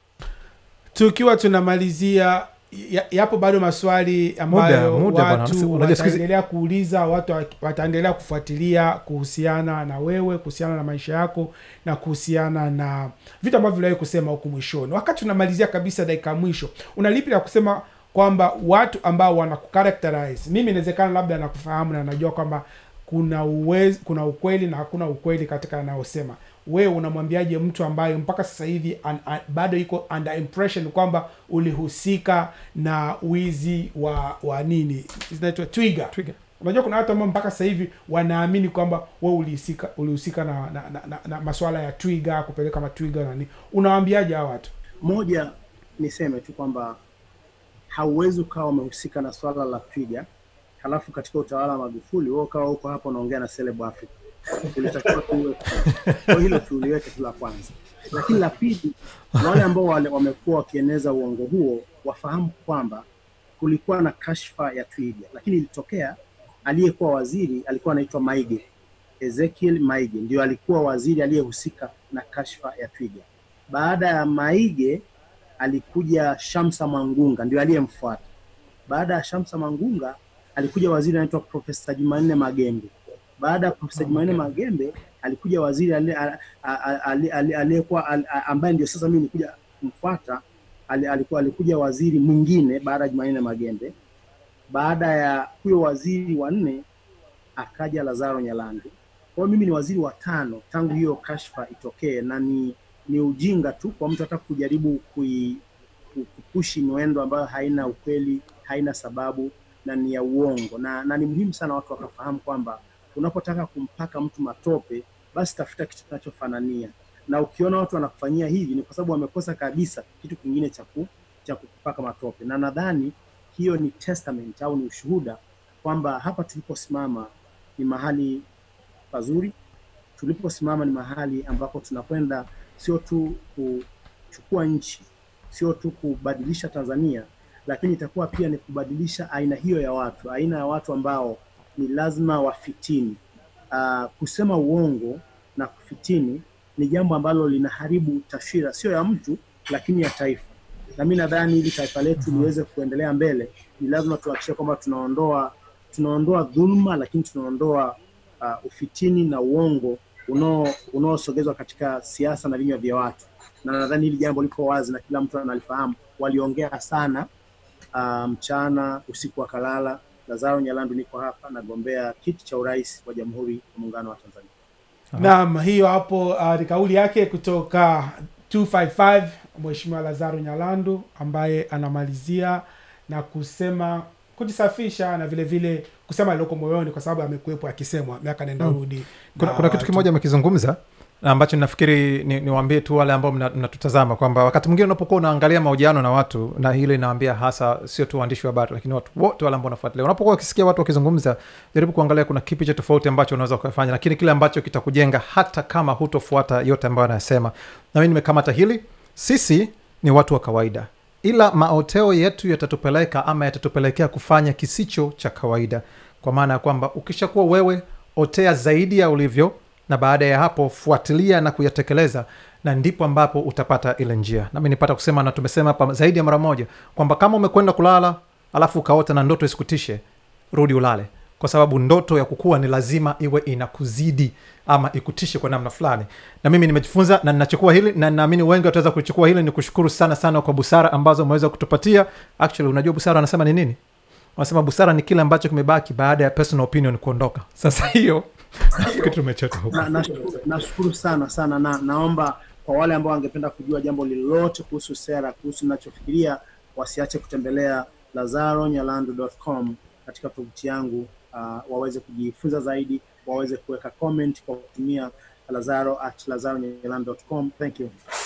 tukiwa tunamalizia ya- yapo bado maswali ambayo Muda, muda bwana. watu Unajua siku hizi- wataendelea kuuliza watu wa- wataendelea kufuatilia kuhusiana na wewe kuhusiana na maisha yako na kuhusiana na vitu ambavyo viliwahi kusema huku mwishoni wakati tunamalizia kabisa dakika ya mwisho una lipi la kusema kwamba watu ambao wanakucharacterize mimi inawezekana labda nakufahamu na najua kwamba kuna uwezi, kuna ukweli na hakuna ukweli katika anayosema wewe unamwambiaje mtu ambaye mpaka sasa hivi an, an, bado iko under impression kwamba ulihusika na wizi wa wa nini zinaitwa twiga Twiga. unajua kuna watu ambao mpaka sasa hivi wanaamini kwamba wewe ulihusika ulihusika na, na, na, na, na maswala ya twiga kupeleka matwiga na nini unawaambiaje hawa watu Moja, niseme tu kwamba hauwezi ukawa umehusika na swala la twiga halafu katika utawala wa Magufuli wewe ukawa huko hapo unaongea na Celeb Africa. Ulitakiwa tuliweke kwa hilo tuliweke tu la kwanza, lakini la pili, wale ambao wale wamekuwa wakieneza uongo huo wafahamu kwamba kulikuwa na kashfa ya twiga, lakini ilitokea aliyekuwa waziri alikuwa anaitwa Maige, Ezekiel Maige ndio alikuwa waziri aliyehusika na kashfa ya twiga. Baada ya Maige alikuja Shamsa Mangunga ndio aliyemfuata. Baada ya Shamsa Mangunga alikuja waziri anaitwa Profesa Jumanne Magembe. Baada ya Profesa Jumanne Magembe alikuja waziri ali- a- a- ali- ali- aliyekuwa al- a- ambaye ndio sasa mimi nikuja kumfuata, ali- alikuwa alikuja waziri mwingine baada ya Jumanne Magembe. Baada ya huyo waziri wa nne akaja Lazaro Nyalandu. Kwa hiyo mimi ni waziri wa tano tangu hiyo kashfa itokee, na ni ni ujinga tu kwa mtu hata kujaribu kui, ku- kupushi mwendo ambayo haina ukweli, haina sababu na ni ya uongo, na, na ni muhimu sana watu wakafahamu kwamba unapotaka kumpaka mtu matope, basi tafuta kitu kinachofanania, na ukiona watu wanakufanyia hivi ni kwa sababu wamekosa kabisa kitu kingine cha ku- cha kukupaka matope, na nadhani hiyo ni testament au ni ushuhuda kwamba hapa tuliposimama ni mahali pazuri, tuliposimama ni mahali ambapo tunakwenda sio tu kuchukua nchi, sio tu kubadilisha Tanzania, lakini itakuwa pia ni kubadilisha aina hiyo ya watu, aina ya watu ambao ni lazima wafitini. Uh, kusema uongo na kufitini ni jambo ambalo linaharibu taswira sio ya mtu, lakini ya taifa. Na mimi nadhani ili taifa letu liweze kuendelea mbele, ni lazima tuhakikishe kwamba tunaondoa tunaondoa dhuluma, lakini tunaondoa uh, ufitini na uongo unao unaosogezwa katika siasa na vinywa vya watu, na nadhani hili jambo liko wazi na kila mtu analifahamu. Waliongea sana uh, mchana, usiku wakalala. Lazaro Nyalandu niko hapa, nagombea kiti cha urais wa Jamhuri ya Muungano wa Tanzania. naam hiyo hapo uh, ni kauli yake kutoka 255 mheshimiwa lazaro nyalandu ambaye anamalizia na kusema kujisafisha na vile vile kusema alioko moyoni kwa sababu amekuwepo akisemwa miaka nenda Mm. rudi kuna, na kuna kitu watu. kimoja amekizungumza na ambacho nafikiri ni- niwaambie tu wale ambao mna- mnatutazama kwamba wakati mwingine unapokuwa unaangalia mahojiano na watu na hilo inaambia hasa sio tu waandishi wa habari lakini watu wote wale ambao wanafuatilia unapokuwa ukisikia watu wakizungumza jaribu kuangalia kuna kipi cha tofauti ambacho unaweza ukafanya lakini kile ambacho kitakujenga hata kama hutofuata yote ambayo anayasema na mimi nimekamata hili sisi ni watu wa kawaida ila maoteo yetu yatatupeleka ama yatatupelekea kufanya kisicho cha kawaida kwa maana ya kwamba ukishakuwa wewe otea zaidi ya ulivyo na baada ya hapo fuatilia na kuyatekeleza na ndipo ambapo utapata ile njia nami nipata kusema na tumesema hapa zaidi ya mara moja kwamba kama umekwenda kulala alafu ukaota na ndoto isikutishe rudi ulale kwa sababu ndoto ya kukua ni lazima iwe inakuzidi ama ikutishe kwa namna fulani na mimi nimejifunza na ninachukua hili na naamini wengi wataweza kulichukua hili ni kushukuru sana sana kwa busara ambazo umeweza kutupatia actually unajua busara anasema ni nini wanasema busara ni kile ambacho kimebaki baada ya personal opinion kuondoka sasa hiyo nafikiri tumechota huko Na- nashukuru nashukuru sana sana na naomba kwa wale ambao wangependa kujua jambo lolote kuhusu sera kuhusu nachofikiria wasiache kutembelea lazaronyalandu.com katika tovuti yangu uh, waweze kujifunza zaidi waweze kuweka comment kwa kutumia lazaro at lazaronyalandu.com thank you